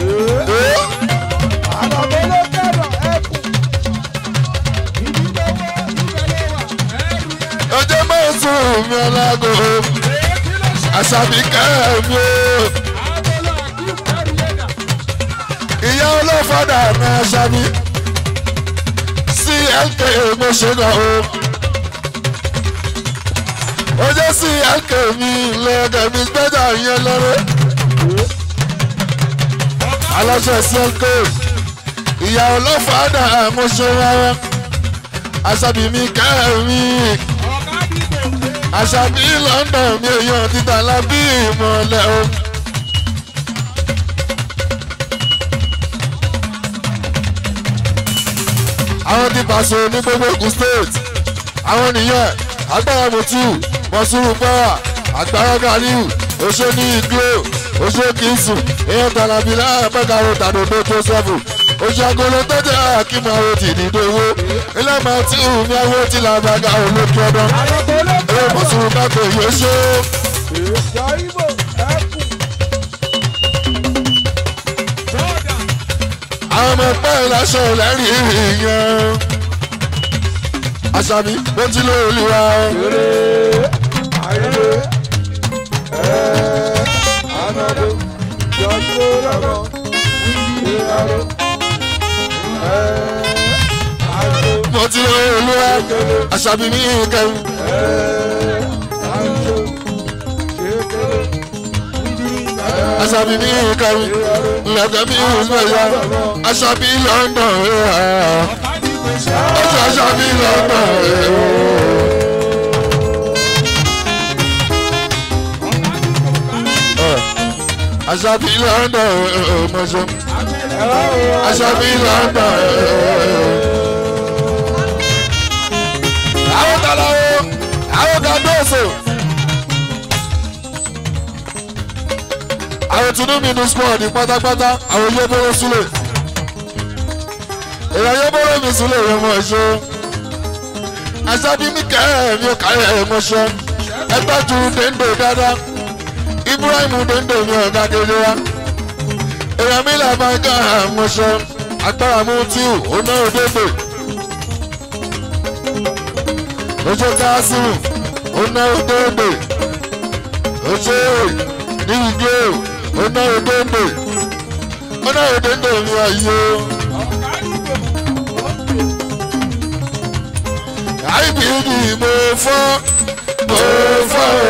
ọjọ́ mẹ́sàn-án mi ọlágò àṣàbí kẹ́mi o. ìyá olófàdà mi àṣàbí clk mo ṣe gan o ojú sí ẹ̀kẹ́ mi lẹ́ẹ̀kẹ́ mi gbẹ́jà yẹn lọ́rẹ́. aláṣẹ sí ẹ̀kẹ́ ìyá ọlọ́fàdà mo ṣe rárá aṣàbí mi kẹ́mi aṣàbí london mi èèyàn títà lábí ìmọ̀lẹ́ o. àwọn ti pàṣẹ ní gbogbo Ògùn state àwọn nìyẹn agbára mutu mọ̀sùrù bọ́ra agbára galiu oṣó ní iglo oṣó kìísù èèyàn tàlàbí láàpẹ́kàrò tàdódó jósẹ́fù oṣù agolo tọ́jú àkímọ̀ àwọn ti dìde owó ilé máa tí ù ní àwọn tí làbàgà olókè ọdún èèyàn mọ̀sùrù kákò yóò ṣó. àwọn ọmọ ẹgbẹ́ ìlàṣọ lẹ́rìí ìyẹn àṣàbí bó ti ló olúwa. mo ti ló olúwa àṣàbí mi kẹrin. àṣàbí mi kẹrin lẹ́gbẹ̀ẹ́ mi ìgbẹ̀yà àṣàbí london ọjọ́ àṣàbí london. àṣàbí london mọ̀ṣọ́ àṣàbí london. àwọn tala o àwọn gàdóso. àwọn tinubu ní squad pátápátá àwọn yébóró sílẹ̀ èèyàn yébóró mi sílẹ̀ rẹ̀ mọ̀ ṣe àṣàbí mi kẹ́ ẹ̀ mi ò kà ẹ̀ mọ̀ ṣe. ẹgbẹ́jú dèndò dáadáa ibrahim dèndò mi ọ̀gá kejì wa èèyàn mi là máa gán àmọ́ṣọ agbára mú tíù ó ná òdèdè ojú káásìmù ó ná òdèdè ojú nígbè ó ná òdèdè ó ná òdèdè mi wáyé o. IBD mo fọ́ mo fọ́ o.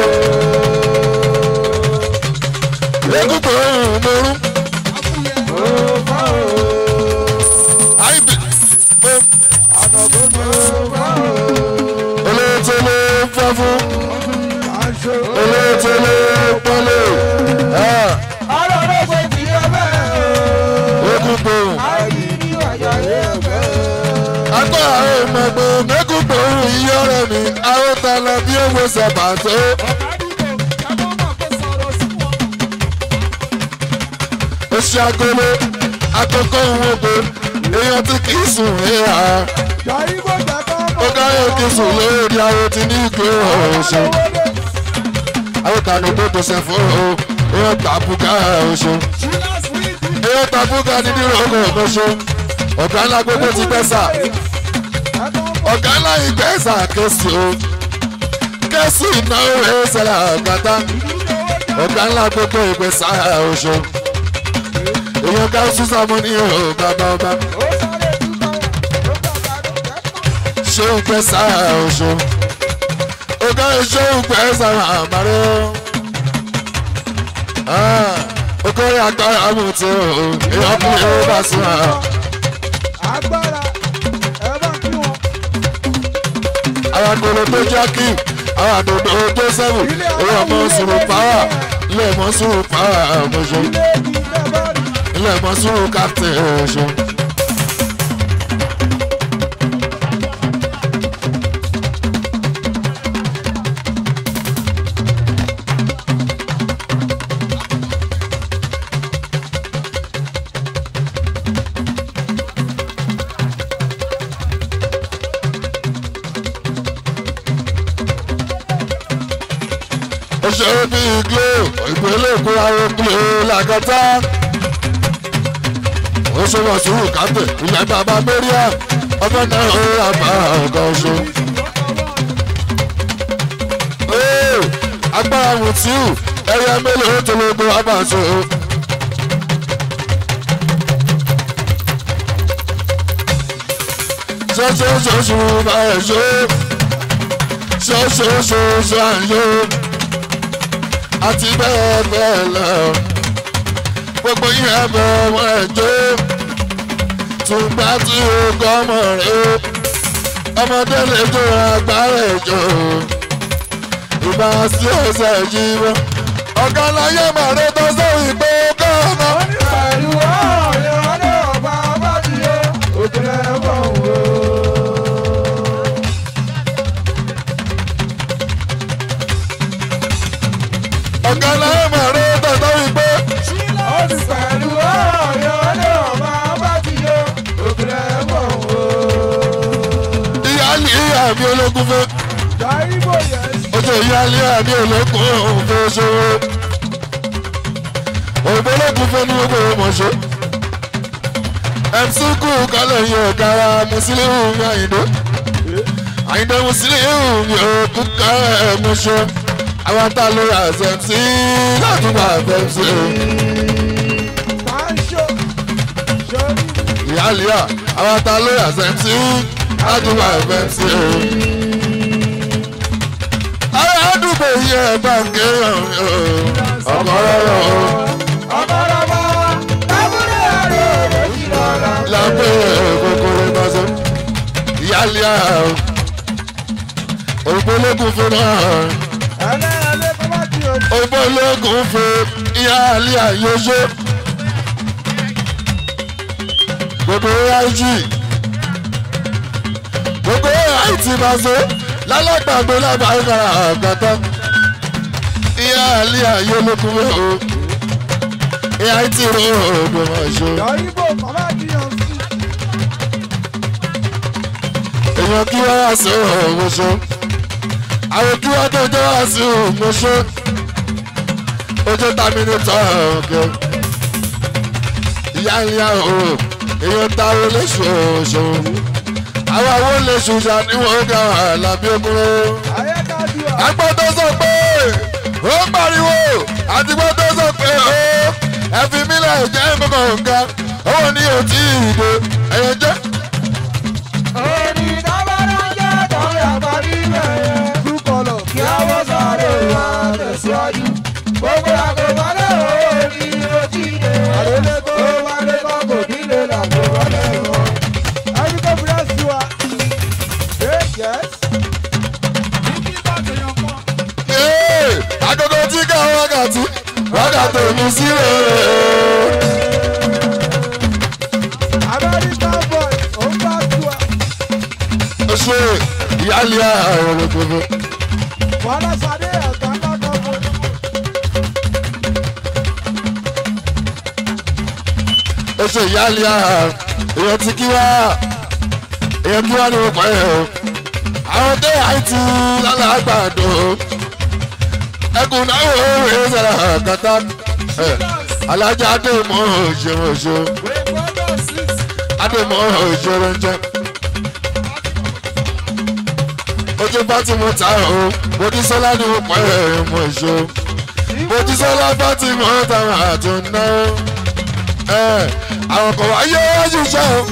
Lẹ́kùtò mo rún. IBD mo olóòtú ló fọ́ fún olóòtú ló pọ́lé. Lẹ́kùtò agbára ìmọ̀gbọ̀n lẹ́kùtò iye ọ̀rẹ́ mi àwòtálá bí owó sábà tó. ó ṣe agolo àkókò ìwọ̀gbọ̀ èèyàn tí kì í sùn ríra ó káyọ̀ kì í sùn lórí àwọn tí ní ìgbé ọ̀ṣọ́ àwòtálá tó tó ṣe fún o èèyàn tàbùkà ọ̀ṣọ́ èèyàn tàbùkà nínú ìrọ̀kọ̀ ọ̀ṣọ́ ọ̀gá ńlá gbogbo ti pẹ́ sà ọ̀gá ńlá ìgbẹ́ sà kẹ́sì o kẹ́sì ìnáwó ẹ̀ sẹ́la àgàtà ọ̀gá ńlá gbogbo ìgbẹ́ sà ọ̀ṣọ́ èèyàn ká sísá mọ́ ní ọ̀hún bàbá ọba ṣé ìgbẹ́ sà ọ̀ṣọ́ ọ̀gá ìṣe ìgbẹ́ sà àmàrẹ́ okòrè agbára àmùtí o èèyàn kún ẹ̀ bá sùn àwọn. agbára ẹ bá kí wọn. àwọn àgbèrè tó jẹ́ kí àwọn àdòdò tó sẹ́wù owó ọmọ sùúrù pàwà ilé ẹ̀mọ́ sùúrù pàwà ọmọṣọ ilé ìdí bẹ́ẹ̀ bá rí. ilé ẹ̀mọ́ sùúrù kápítẹ̀ ọmọṣọ. òṣèré bíi glo ìpínlẹ̀ èkó àwọn glo làkàtà òṣèwọ̀n sùúrù kápẹ̀ ilẹ̀ bàbá mẹ́ríà ọmọ náà ó rà bá ọ̀gá ọ̀ṣọ́. Ee, agbára mùtíù ẹyẹ mélòó tó ló gbọ́ abàṣọ. ṣoṣooṣoṣo bá ẹ̀ ṣó ṣoṣooṣoṣo à ń yó àti bẹ́ẹ̀ bẹ́ẹ̀ lọ. Gbogbo yín ẹ̀bẹ̀ ọmọ ẹ̀jọ́. Tùgbà tí o kọ́ ọmọ rẹ̀ o. Ọmọdé lè jó agbára ẹ̀jọ́. Ìbá sí ọ̀sẹ̀ yìí wọ́n. Ọ̀gá láyé màrẹ́ tó sórí pé kọ́ ọmọ. pẹ̀lú ọ̀rẹ́ ọ̀rẹ́ ọba ọba ti yé òkèlè ẹ̀fọ́ wò. Ọ̀gá láyé màrẹ́ tó sórí pé. ó ti pẹ̀lú ọ̀rẹ́ ọ̀rẹ́ ọba ọba ti yé òkèlè ẹ̀fọ́ wò. Ìyá ní ìyá mi ológun fẹ́. Dàíbò yẹn Ojú ìyá ní ìyá mi ológun òun fẹ́ ṣòro. Òyìnbó ológun fẹ́ ní gbogbo ọmọṣẹ́. MC kú kálẹ̀ yín ọ̀gá wa Mùsílíù mi Àyìndé. Àyìndé Mùsílíù mi ò kú kálẹ̀ mọ́ṣẹ́. Àwọn tá a ló ra ṣẹ̀ǹtì láti wà fẹ́ǹsì. máa ń ṣó sórí Ìyá Líà, àwọn tá a ló ra ṣẹ̀ǹtì láti wà fẹ́ǹsì. Àwọn àdúgbò yìí ẹ̀ bá ń kéèyàn mi ò. Ọkọ̀ rọrùn o. ọ̀pọ̀lọpọ̀ lábúlé àrò lójú lọ́la. lábẹ́ kòkòrò ìbáṣọ. Ìyáálé àrùn. Ògbólógún fún náà. ẹlẹ́ẹ̀lẹ́ tó bá ti o. Ògbólógún fún ìyáálé àyọṣọ. Gbogbo ráìjì. Gbogbo ráìtì ìbáṣọ. Lálọ́gbàgbé lábàá ìkàrà àgbàtà. Ìyáálé àyọlógún fún o. Ìyá ìtì rò ó gbọmọ ṣe. Dàíbò bàbá ti yàn sí. èèyàn kí wọ́n wá sí ọ̀rọ̀ ṣe àwọn kí wọ́n tó jẹ́ wá sí òmùṣẹ́ ojú tàmí ní tọ́ ọ̀kẹ́ ìyá ìyá o èèyàn táwọn léṣu oṣù àwọn àwọn léṣu ṣàníwọ̀n ga àlàbí ogun agbọ́ tó sọ pé ó pariwo àtìgbọ́ tó sọ pé ó ẹ fi mílẹ̀ jẹ́ gbọ̀ngàn nǹkan owó ní òtí ìdè ẹ̀yẹ jẹ́. Kí a wọ́n sáré wa tẹ̀síwájú. Gbogbo àgbègbè lọ́wọ́ ní ojú ìdè. Àdélé tó wálé kọ́ kò nílé làgbò wọlé wọn. Ẹni tó fi ẹ́ sí wa. Ṣé yẹ́s? Ee, agogo tí ká wákàtí wákàtí mi sí rèé. American boy, ó ń bá tu ẹ. ó ṣe ìyáálé ààrẹ gbogbo. Wàhálà Sade ẹ̀ka lọ́dọ̀ fún un. ó ṣe ìyáálé ààrẹ èèyàn ti kí wá èèyàn kí wá ní ọkọ̀ ẹ̀ o. àwọn dé àìtí lálàgbàdo ẹkùn náà wò ó rèé sẹ́ra kàtà alájà àdèmọ́ òṣèré òṣèré àdèmọ́ òṣèré ń jẹ́. ojú fátìmù ta o mojísọ́lá ni mo pẹ́ ẹ̀ mọ̀ ṣó mojísọ́lá fátìmù táwọn àtúná ẹ̀ àwọn kan wáyé wájú ṣá o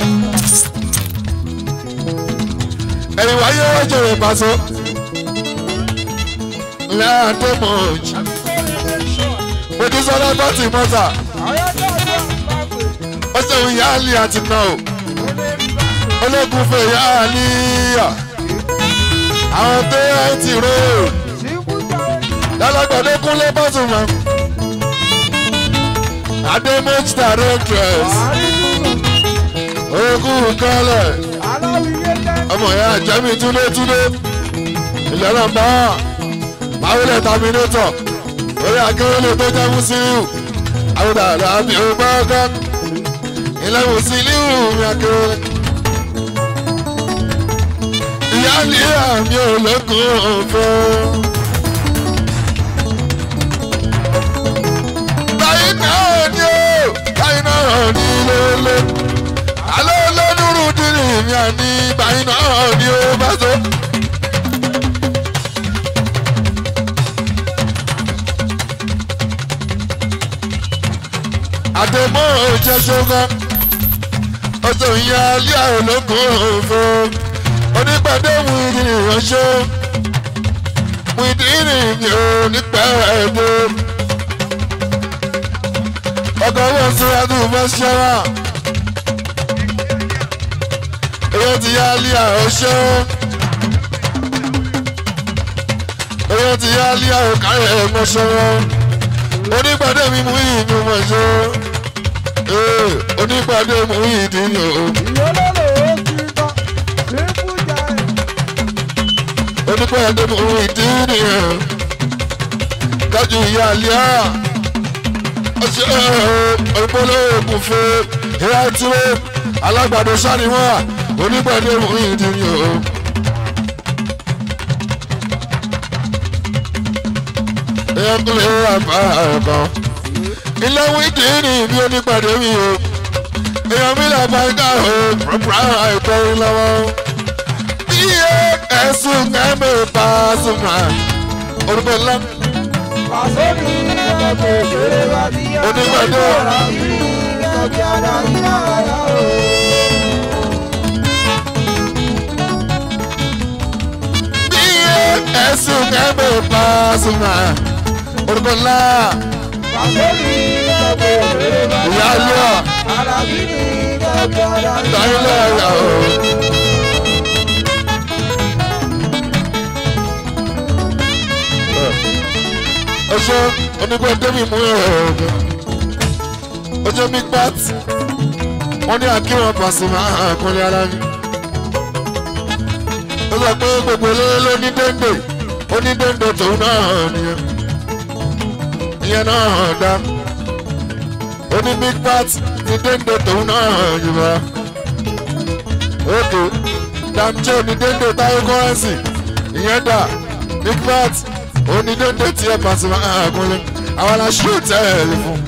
ẹ̀yìn wáyé wájú rẹ̀ pàṣọ láàdé mọ̀ọ́jì mojísọ́lá fátìmù ta ó ṣeun yáàlì àti náà o ológun fẹ́ yáàlì yà àwọn tó yẹ ti rò lálágbàdo kúnlé bọ́sùnmọ́ adémọ́jì directress ogun kọ́lẹ̀ ọmọ ìyá jẹ́mi túndétúndé ìlànà bá máwílẹ̀ terminator orí akérèlé tó jẹ́ musiliu àwùdà àbí ọgbọ́gọ́ ilẹ̀ musiliu mi akérèlé ìyá ní àmì ológun ọ̀fẹ́. báyìí náà ni ó báyìí náà ni lélẹ̀. àlọ́ olódùrú dìrì mi àní báyìí náà ni ó bá tó. àdèmọ́ òjẹ́ ṣọ́gán ọjọ́ ìyá alẹ́ ológun ọ̀fẹ́ onípàdé wìdìrì ránṣẹ́ wìdìrì mi ò nípa ẹ̀dọ́ ọkọ̀ owó síwájú mọ́ṣẹ́wà èyí ti yá lé àròṣẹ́ èyí ti yá lé àròkárẹ̀ mọ́ṣẹ́wà onípàdé mi mú ìlú mọ́ṣẹ́ onípàdé mú ìdílé o. onípẹ́ ẹ̀dẹ́mú ìdí nìyẹn dájú ìyá àlíyá ọṣẹ ọ̀pọ̀lọpọ̀ fún ìyá ìtúró alágbàdo sáníwá onípẹ́ ẹ̀dẹ́mú ìdí nìyẹn. èèyàn kò lè rà bá ẹ̀kan ilé wíìdì ní ibi onípàdé mi o èèyàn mi là bá ká o pàápàá àìpẹ́ lọ́wọ́ iye ẹ̀sùn kẹ́mi Pasuma orúkọ ńlá. Pàṣẹ́bí ẹ̀kọ́ ìṣeré wa ti yá. Onígbàdé. Ìkọ̀bí ara iná ara o. iye ẹ̀sùn kẹ́mi Pasuma orúkọ ńlá. Pàṣẹ́bí ẹ̀kọ́ ìṣeré wa ti ìyá ilé yá. ọ̀ Alábí ni ìkọ̀bí ara iná táyílẹ̀ ẹ̀yà o. ọṣẹ onígbà tẹ́mi mú ẹ̀rọ ọ̀gá ọjọ́ mi pat wọ́n ní àkíwọ̀n Pasuma àkọlé ara mi. ó sọ pé gbogbo eléré ló ní déńdé ó ní déńdé tòun náà nìyẹn ìyẹn náà dá ó ní big pat ní déńdé tòun náà yìí ókè damjẹ́ ní déńdé táyé kọ́rẹ́nsì ìyẹn dà big bat onídéédé tí ẹ pàṣẹ máa kúnlẹ̀ àwọn aláṣẹ òtẹ́ẹ̀lì fún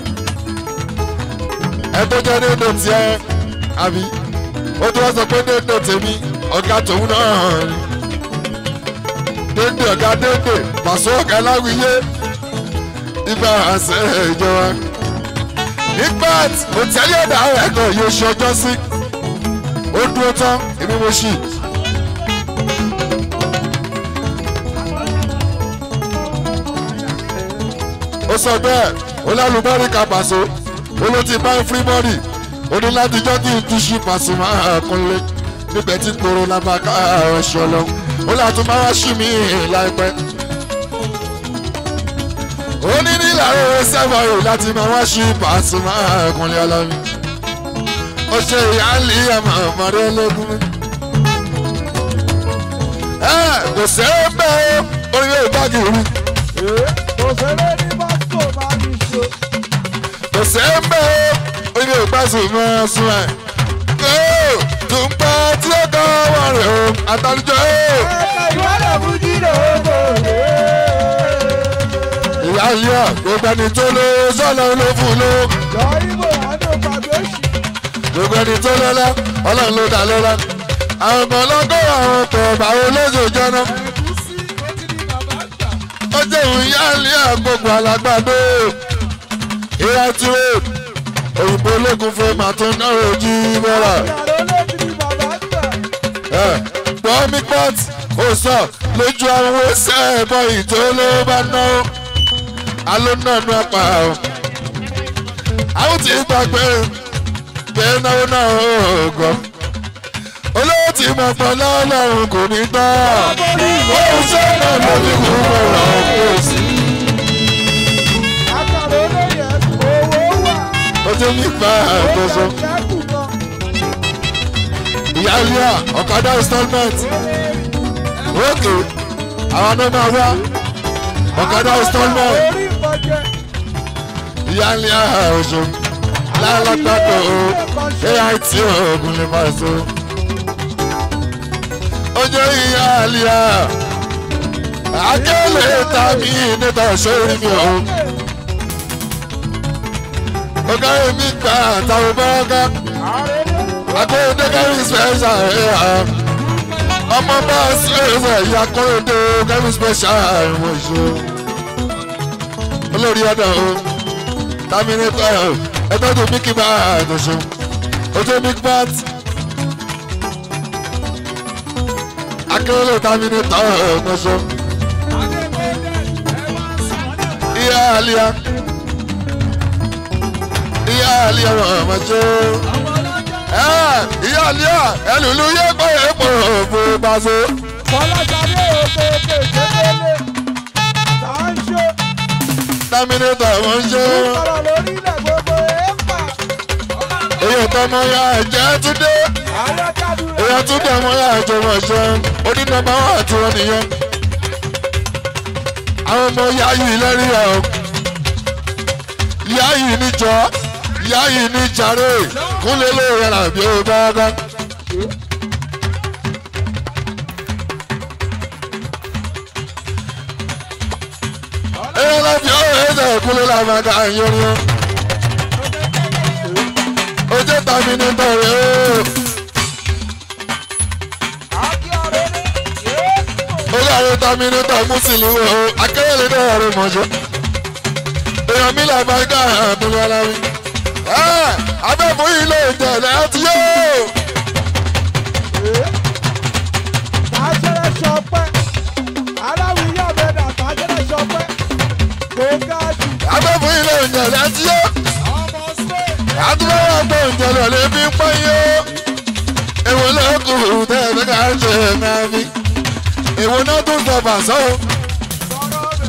ẹ tó jẹ́ déédé tí ẹ àbí ó tó wá sọ pé déédé tèmi ọ̀gá tòun náà ni déédé ọ̀gá déédé pàṣẹ ọ̀gá láwùyé ibà àṣẹ ìjọba nígbà òtẹ́lẹ̀ ọ̀dà ẹ̀kọ́ yóò ṣe ọjọ́ sí ó dúró tán èmi mo ṣì. ó sọ bẹ́ẹ̀ ó lálùbárí ka pàṣọ ó ló ti bá free money ó ní láti jọ́ kí n tún ṣí pàṣọ máa kúnlé níbẹ̀ tí koro lábàká ẹ̀ṣọ́ lọ ó látún máa wá ṣí mi láìpẹ́. ó ní nílànà sẹ́fọ̀ yìí láti máa wá ṣí pàṣọ máa kúnlé ọlọ́mi ó ṣe ìyáàlì àmọ́ ọmọdé ológun mi. ẹ kò sẹ́ẹ̀ bẹ́ẹ̀ orí yóò bá kiri kò sẹ́lẹ̀ ní báṣọ máa ní ṣe. kò sẹ́ẹ̀ bẹ́ẹ̀ orí yóò bá sùn mọ́ sùn ẹ̀. ó tún pa tí ó kọ́ wọ́n rẹ̀ o àtàlùjọ ó. ẹ̀ka ìwádà fújì lóko lé. ìyáàlì à gbogbo ẹni tó lé sọ́nà ló fún ló. jọ ibo àánú pàgbéṣì. gbogbo ẹni tó lọ́lá ọlọ́run ló dá lọ́lá. àwọn kan lọ́gọ́ àwọn ọkọ̀ báwo lóṣù jọ́nà. ẹ̀gúsí ó ti di bàbá àgbà. ó jẹ́ òun yáàlì àgbègbè alágbàdo ìyá tí ó òyìnbó ológun fún màtún náà ojú bọ́lá ìyàrá ló ti di bàbá àgbà. gbọ́mí pọ́t ó sọ lójú àwọn oṣù ẹ̀bọ ìtò ló bá náwó alónàánú apá o àwọn tí gbàgbé pé náwó náà ó gọ olówó tí mo pọ̀ lọ́lọ́run kò ní tán ó sọ̀rọ̀ lórí kúrò kò sí. àkàrà olóyè owó wà. ó tún ní bá àkóso ó jẹ́ kù gan. ìyá ilé ọ̀kadà installment òkè àwọn náà máa wá ọ̀kadà installment orí ìbọjẹ. ìyá ilé ọ̀ṣọ́ lálágbàdo ait oògùn lè máa so ojú ìyá ilé akélé tàbí níta sórí mi ò ọ̀gá mi gbà àtàwọn bọ́ọ̀gá akóyọ̀dé kẹ́rin special ẹ̀ ọmọ bá ṣẹ̀ṣẹ̀ ìyá akóyọ̀dé kẹ́rin special ìwọ̀n ìṣó olórí ọ̀dọ̀ o terminator ẹgbẹ́ tó mickey bá àtọ̀ṣe ojú big bat akérèlé terminator ọ̀tọ̀ṣe ìyá àlíyá ìyá àlíyá ọ̀mọ̀ṣe ìyá àlíyá ẹlùlú yẹ pé èèpọ̀ òfò bàṣọ. Fọláṣadé òkè òkè ìṣẹ́lẹ̀. Tá a ń ṣe terminator wọ́n ṣe sọ̀rọ̀ lórí ilẹ̀ gbogbo ẹ̀fà. èyí ọ̀tọ̀ ọmọ ya ẹ̀jẹ̀ túndé. Ààrẹ kádùn èèyàn tún dẹ̀ mọ́ yà ìjọba ṣe onínàmbá wà àti wọn nìyẹn. àwọn ọmọ ìyá yìí lẹ́rìí ẹ̀ o ìyá yìí níjọ ìyá yìí ní jàre kúnlẹ̀ ló rẹ̀ rà bí ó dáadáa. èèyàn lọ fi ọ̀rọ̀ ẹ̀sẹ̀ kúnlẹ̀ làmàgà yọrin o ojú tàbí ní tọ̀rẹ́ o. Àkí ọ̀rẹ́ ní Yéésù. olóòrè tàmínítà mùsùlùmí o akérèlé náà rẹ mọ̀jọ́ èèyàn mi là bá gà àbúrò aláwí abẹ́fún ilé ìjẹ̀lẹ̀ ti yó Tàṣẹ̀rẹ̀ ṣọpẹ́. Aláwìyí ọ̀bẹ̀dà tàṣẹ̀rẹ̀ ṣọpẹ́. Kò ga jù. abẹ́fún ilé ìjẹ̀lẹ̀ ti yó Ọmọ Spain. àtúbọ̀wọ̀ gbọ́ ìjẹ̀lẹ̀ lè fi pọ́ yó èwo ló kù tẹ́ ẹ̀ fẹ́ ká ṣe máa fi èwo náà tún sọ fàṣọ Sọ̀rọ̀ ọbẹ̀.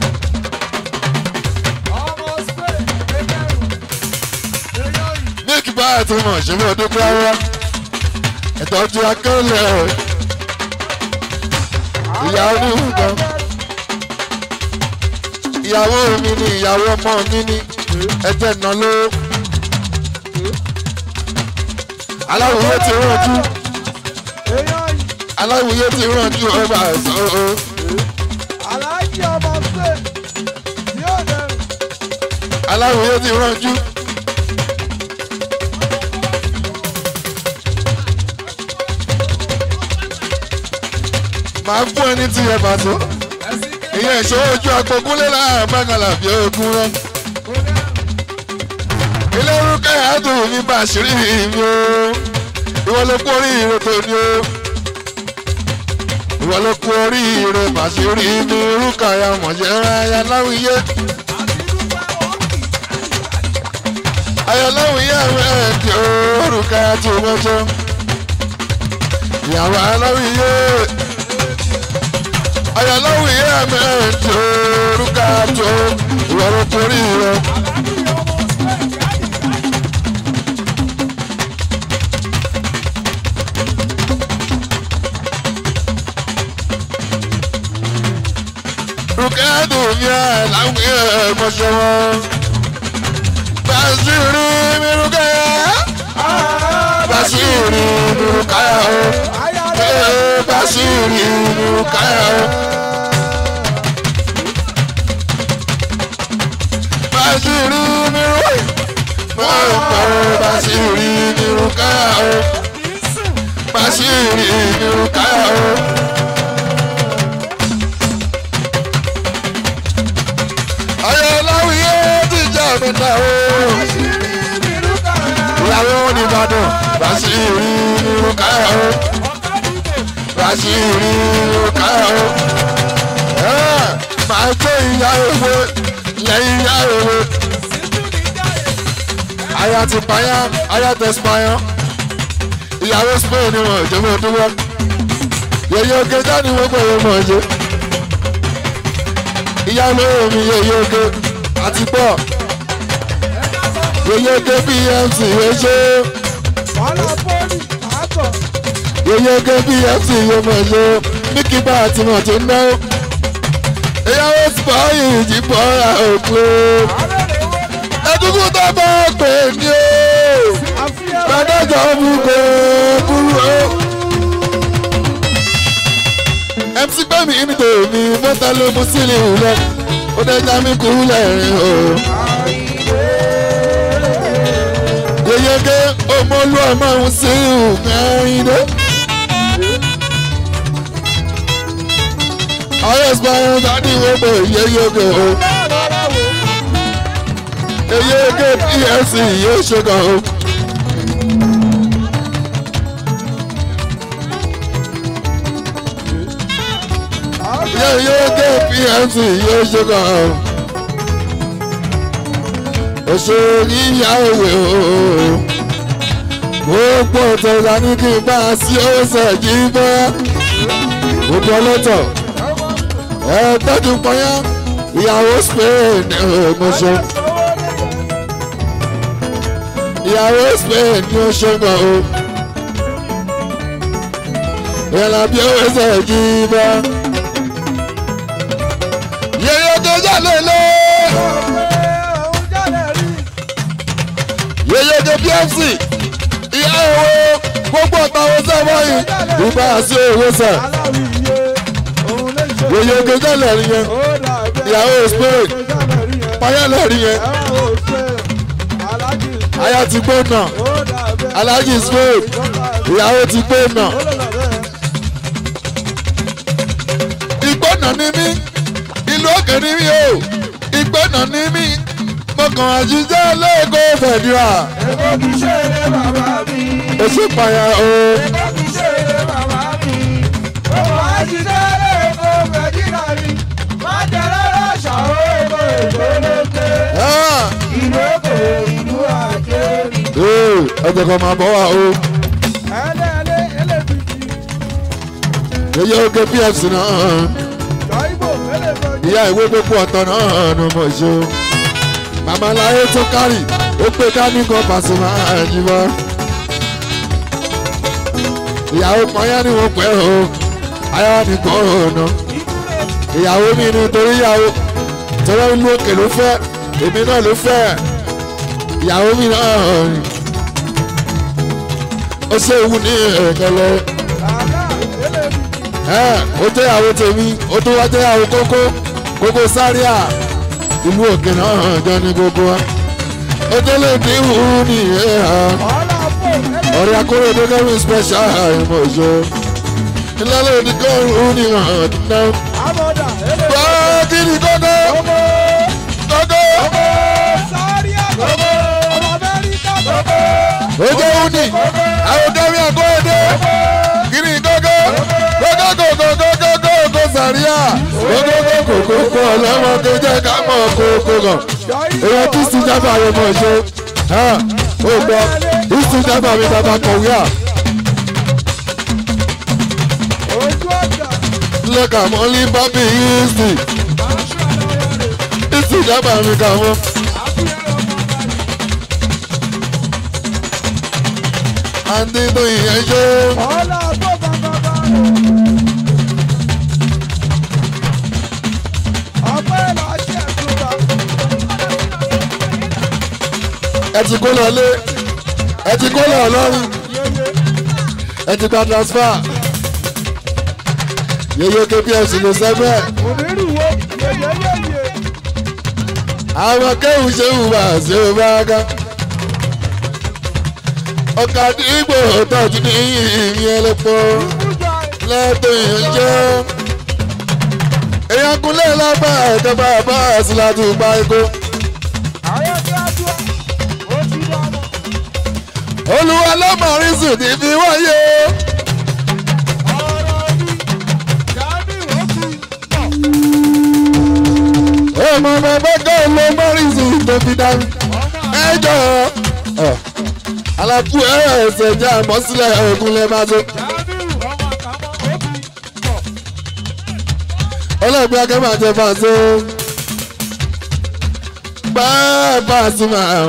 Ọmọ Spain. Ẹgbẹ̀rún. Èèyàn yìí. ní kí bá àti mọ̀ ṣe fún ọdún kúláwá ìtọ́jú akẹ́lẹ̀ Ìyá oníhùn gan. ìyàwó mi ni ìyàwó ọmọ mi ni ẹjẹ nà ló. aláwòye ti rànjú Èèyàn yìí. aláwòye ti rànjú ọba ẹ̀sọ́ o aláwòye ti rànjú. màá fún ẹni tí ẹ bàtó ìyẹn ìṣòro ojú agbókúnlé láàrin mẹ́kànlá fi ogun rán. ilé orúkọ ẹ̀ẹ́dùn mi bá ṣírí mi o ìwọ ló kú orí ire tó ní o ìwọ ló kú orí ire bàṣírí mi orúkọ ya mọ̀jẹ́ aya láwùyé. aya láwùyé àwọn ẹ̀ẹ́dì orúkọ ya tó mọ́jọ́ ìyàwó aláwùyé ayọ̀lọ́wù yẹ́ mẹ́ẹ̀ẹ́dì orúkọ tó ìwọ ló kú orí ire. rukadu mi ẹ láwọn ẹ mọṣẹ wọn. Bàṣírí mi rúkẹ́ Bàṣírí mi rúkẹ́ o. Ee, Bàṣírí mi rúkẹ́ o. Bàṣírí mi rúkẹ́ o. Bàṣírí mi rúkẹ́ o. Bàṣírí mi rúkẹ́ o. ayọ̀láwìyé ti jẹ́ mi dá o. ìyàwó nìbàdàn Bàṣírí nínú káyà o. Bàṣírí nínú káyà o. máa tó ìyá ewé lẹ́yìn ìyá ewé. aya ti payán aya tẹ spayán. ìyàwó spain ni wọn ìjọba ọdúnwọ́. yẹyẹ oge jáde wọ́n pẹ̀lú ọmọ ọjọ́ ìyá olóró mi yeye oge àti bọ́ yeye oge bmc oṣó yeye oge bmc yomoṣó míkí bá àti mọ̀ tó ná ìyàwó spọ́ọ̀yì ìjìbọ̀ ra òkú ẹdúkú tó bá pè ní o gbàdájọ́ mú kó kúrú o. MC gbẹ̀mí ní tèmi mọ́tà ló mú sílẹ̀ òwúlẹ̀ ó dẹ́jà mí kú lẹ́rìn o. Yeyege ọmọlú ọmọ òun sí ìhùnkẹ́rin dé. Ayé ìsìnkú dání wọ́pọ̀ yeyege o. Yeyege PFC yóò ṣe kàn o. yóò gé pmc yóò ṣe kàn án oṣù yíyá òwe o gbogbo ọ̀tọ̀ọ̀tà ní kí n bá a sí ọ̀sẹ̀ jí bọ́ gbogbo ọlọ́tọ̀ ẹ tọ́jú pọ́nyá ìyàwó spain ọmọṣọ ìyàwó spain ní oṣù kan o ìyàlá bí ọ̀sẹ̀ jí bọ́ yeye tó jalè lé yeye tó pfc ìyá owó gbogbo ọ̀tàwọn sábà yìí ìbá sí owó sà yeye tó jalè rí yẹn ìyàwó spain payẹ́lẹ̀ rí yẹn aya ti gbé nà alhaji spain ìyàwó ti gbé nà ìgbónà ni mí ìlú òkè ní mí o ìgbẹ́nà ní mí mo kàn àjíjẹ́ lẹ́ẹ̀kọ́ fẹ̀dúrà. Èkó kì í ṣe eré bàbá mi. ó sì pààyàn o. Èkó kì í ṣe eré bàbá mi. Òwò àjíjẹ́ lẹ́ẹ̀kọ́ fẹ̀dúrà ni. Má jẹ́ rárá ṣàwó èkó èkó lókè. Ah, Ìlú Èkó ìlú àjẹ́ mi. ee, ẹjẹ kan máa bọ̀ wá o. Ẹlẹ́ẹ̀lẹ́ ẹlẹ́bìtì. yeye oge pfc náà Ṣàìbò ẹlẹ́bìtì. ìyá ìwé gbogbo ọ̀tọ̀ náà ló mọ̀ ṣe o. màmá láyé tó kárì ó pé dání kan Pasuma àjìbọ́. ìyàwó pọ́nyá ni wọ́n pẹ́ o ayọ́ nìkan ọ̀nà. ìyàwó mi ni torí ìyàwó tọ́lá ìlú òkè ló fẹ́ èmi náà ló fẹ́ ìyàwó mi náà rìn. ó ṣe ewu ní ẹ̀ẹ́dẹ́lẹ́ Bàbá ẹlẹ́bìtì. ẹ ó jẹ́ ìyàwó tèmi ó tún wá jẹ́ ìyàwó kókó kókó sáríà ìlú òkè náà jọ ní gbogbo wa ojúlé ní ìhù ní ìhà ọ̀rẹ́ akórèdé kẹ́rin special ìmọ̀ ìṣó ìlàlẹ̀ oníkọ́rùn ní ìhàn náà. wá kí ni kókó kókó ojú òní àwọn kẹ́rin akórèdé kí ni kókó kókó kókó kókó kókó sàríà kókó kókó kókó ọlọ́mọ tó jẹ́ ká mọ̀ kókó kan èèyàn kí sí jábà rẹ̀ mọ̀ ṣe ó gbọ́ kí sí jábà mi bàbá kọ̀wé à lẹ́ka mọ́lí bábí yìí sí kí sí jábà mi kà mọ́. àǹtí tó yẹn ṣe ẹ ti kó lọ lé ẹ ti kó lọ lọ́rùn ẹ ti gba transfer yeye kps ló sẹ́gbẹ́ àwọn kéwù ṣe wù wá sí o bá ká ọkà dìgbò tọ́jú ní ìyìn ẹlẹ́pọ̀ lẹ́tọ̀ ìyànjẹ́ èèyàn kúnlẹ̀ lábà ẹ̀kẹ́fà bá àṣìláàtú pa ikú. olúwa lọ́mọrin sùn ní fi wáyé. ọmọ bàbá kan ló mọ́rin sùn tó fi dání. ẹ jọ alákú ẹ ẹsẹ̀ jẹ́ àmọ́sílẹ̀ ògùn lẹ́ máa tó. ọlọ́gbẹ́ akẹ́mọ̀ àti fàṣẹ. báà fàṣẹ máa.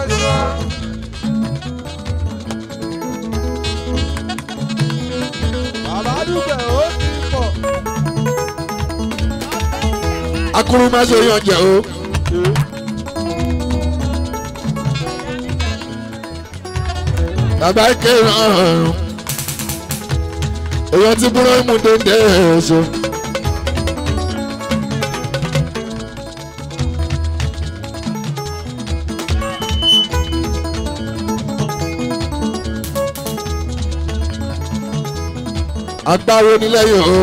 akuru má ṣe yan jẹ o. bàbá kéèrè ọ̀run èèyàn ti búrọ́ mú dédé ẹ̀ṣọ́. agbáwo nílẹ̀ yìí o.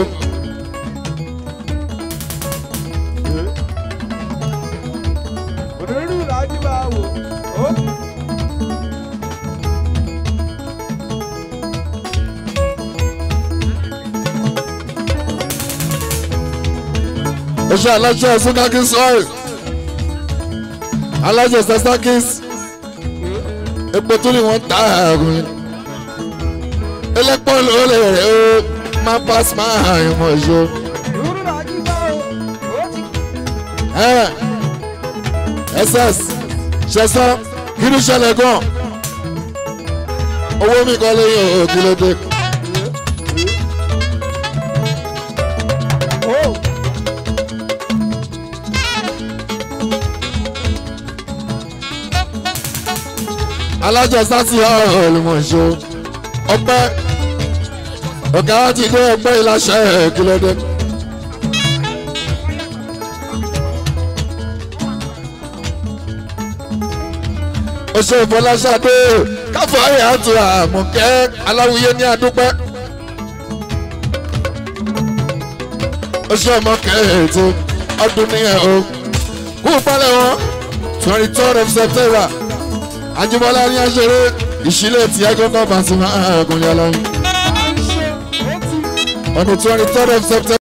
oṣù aláṣẹ sunakis oil aláṣẹ sasakis epo tó ní wọn ta ààrùn elépo lóore rẹ ó máa pass máa hàn mọ ìṣó. ss ṣẹṣọ kí ló ṣẹlẹ̀ gan owó mi kọ́ lẹ́yìn òkè lóde. alájọ sátì olùmọ̀ṣọ́ ọpẹ́ ọ̀gá wa ti dé ọpẹ́ ìlàṣẹ kílódé. oṣù ìfọláṣadé káfọ ayé àti àmọ̀kẹ́ aláwuyé ní àdúpẹ́. oṣù ọmọkẹ́ ètò ọdún nìyẹn o kú palẹ̀ wọn twenty third of september ajibola ní aṣeré ìṣílẹ̀ tí ẹgbẹ́ náà bá ti máa ń gúnlẹ̀ lọ́yìn. on the twenty third of september.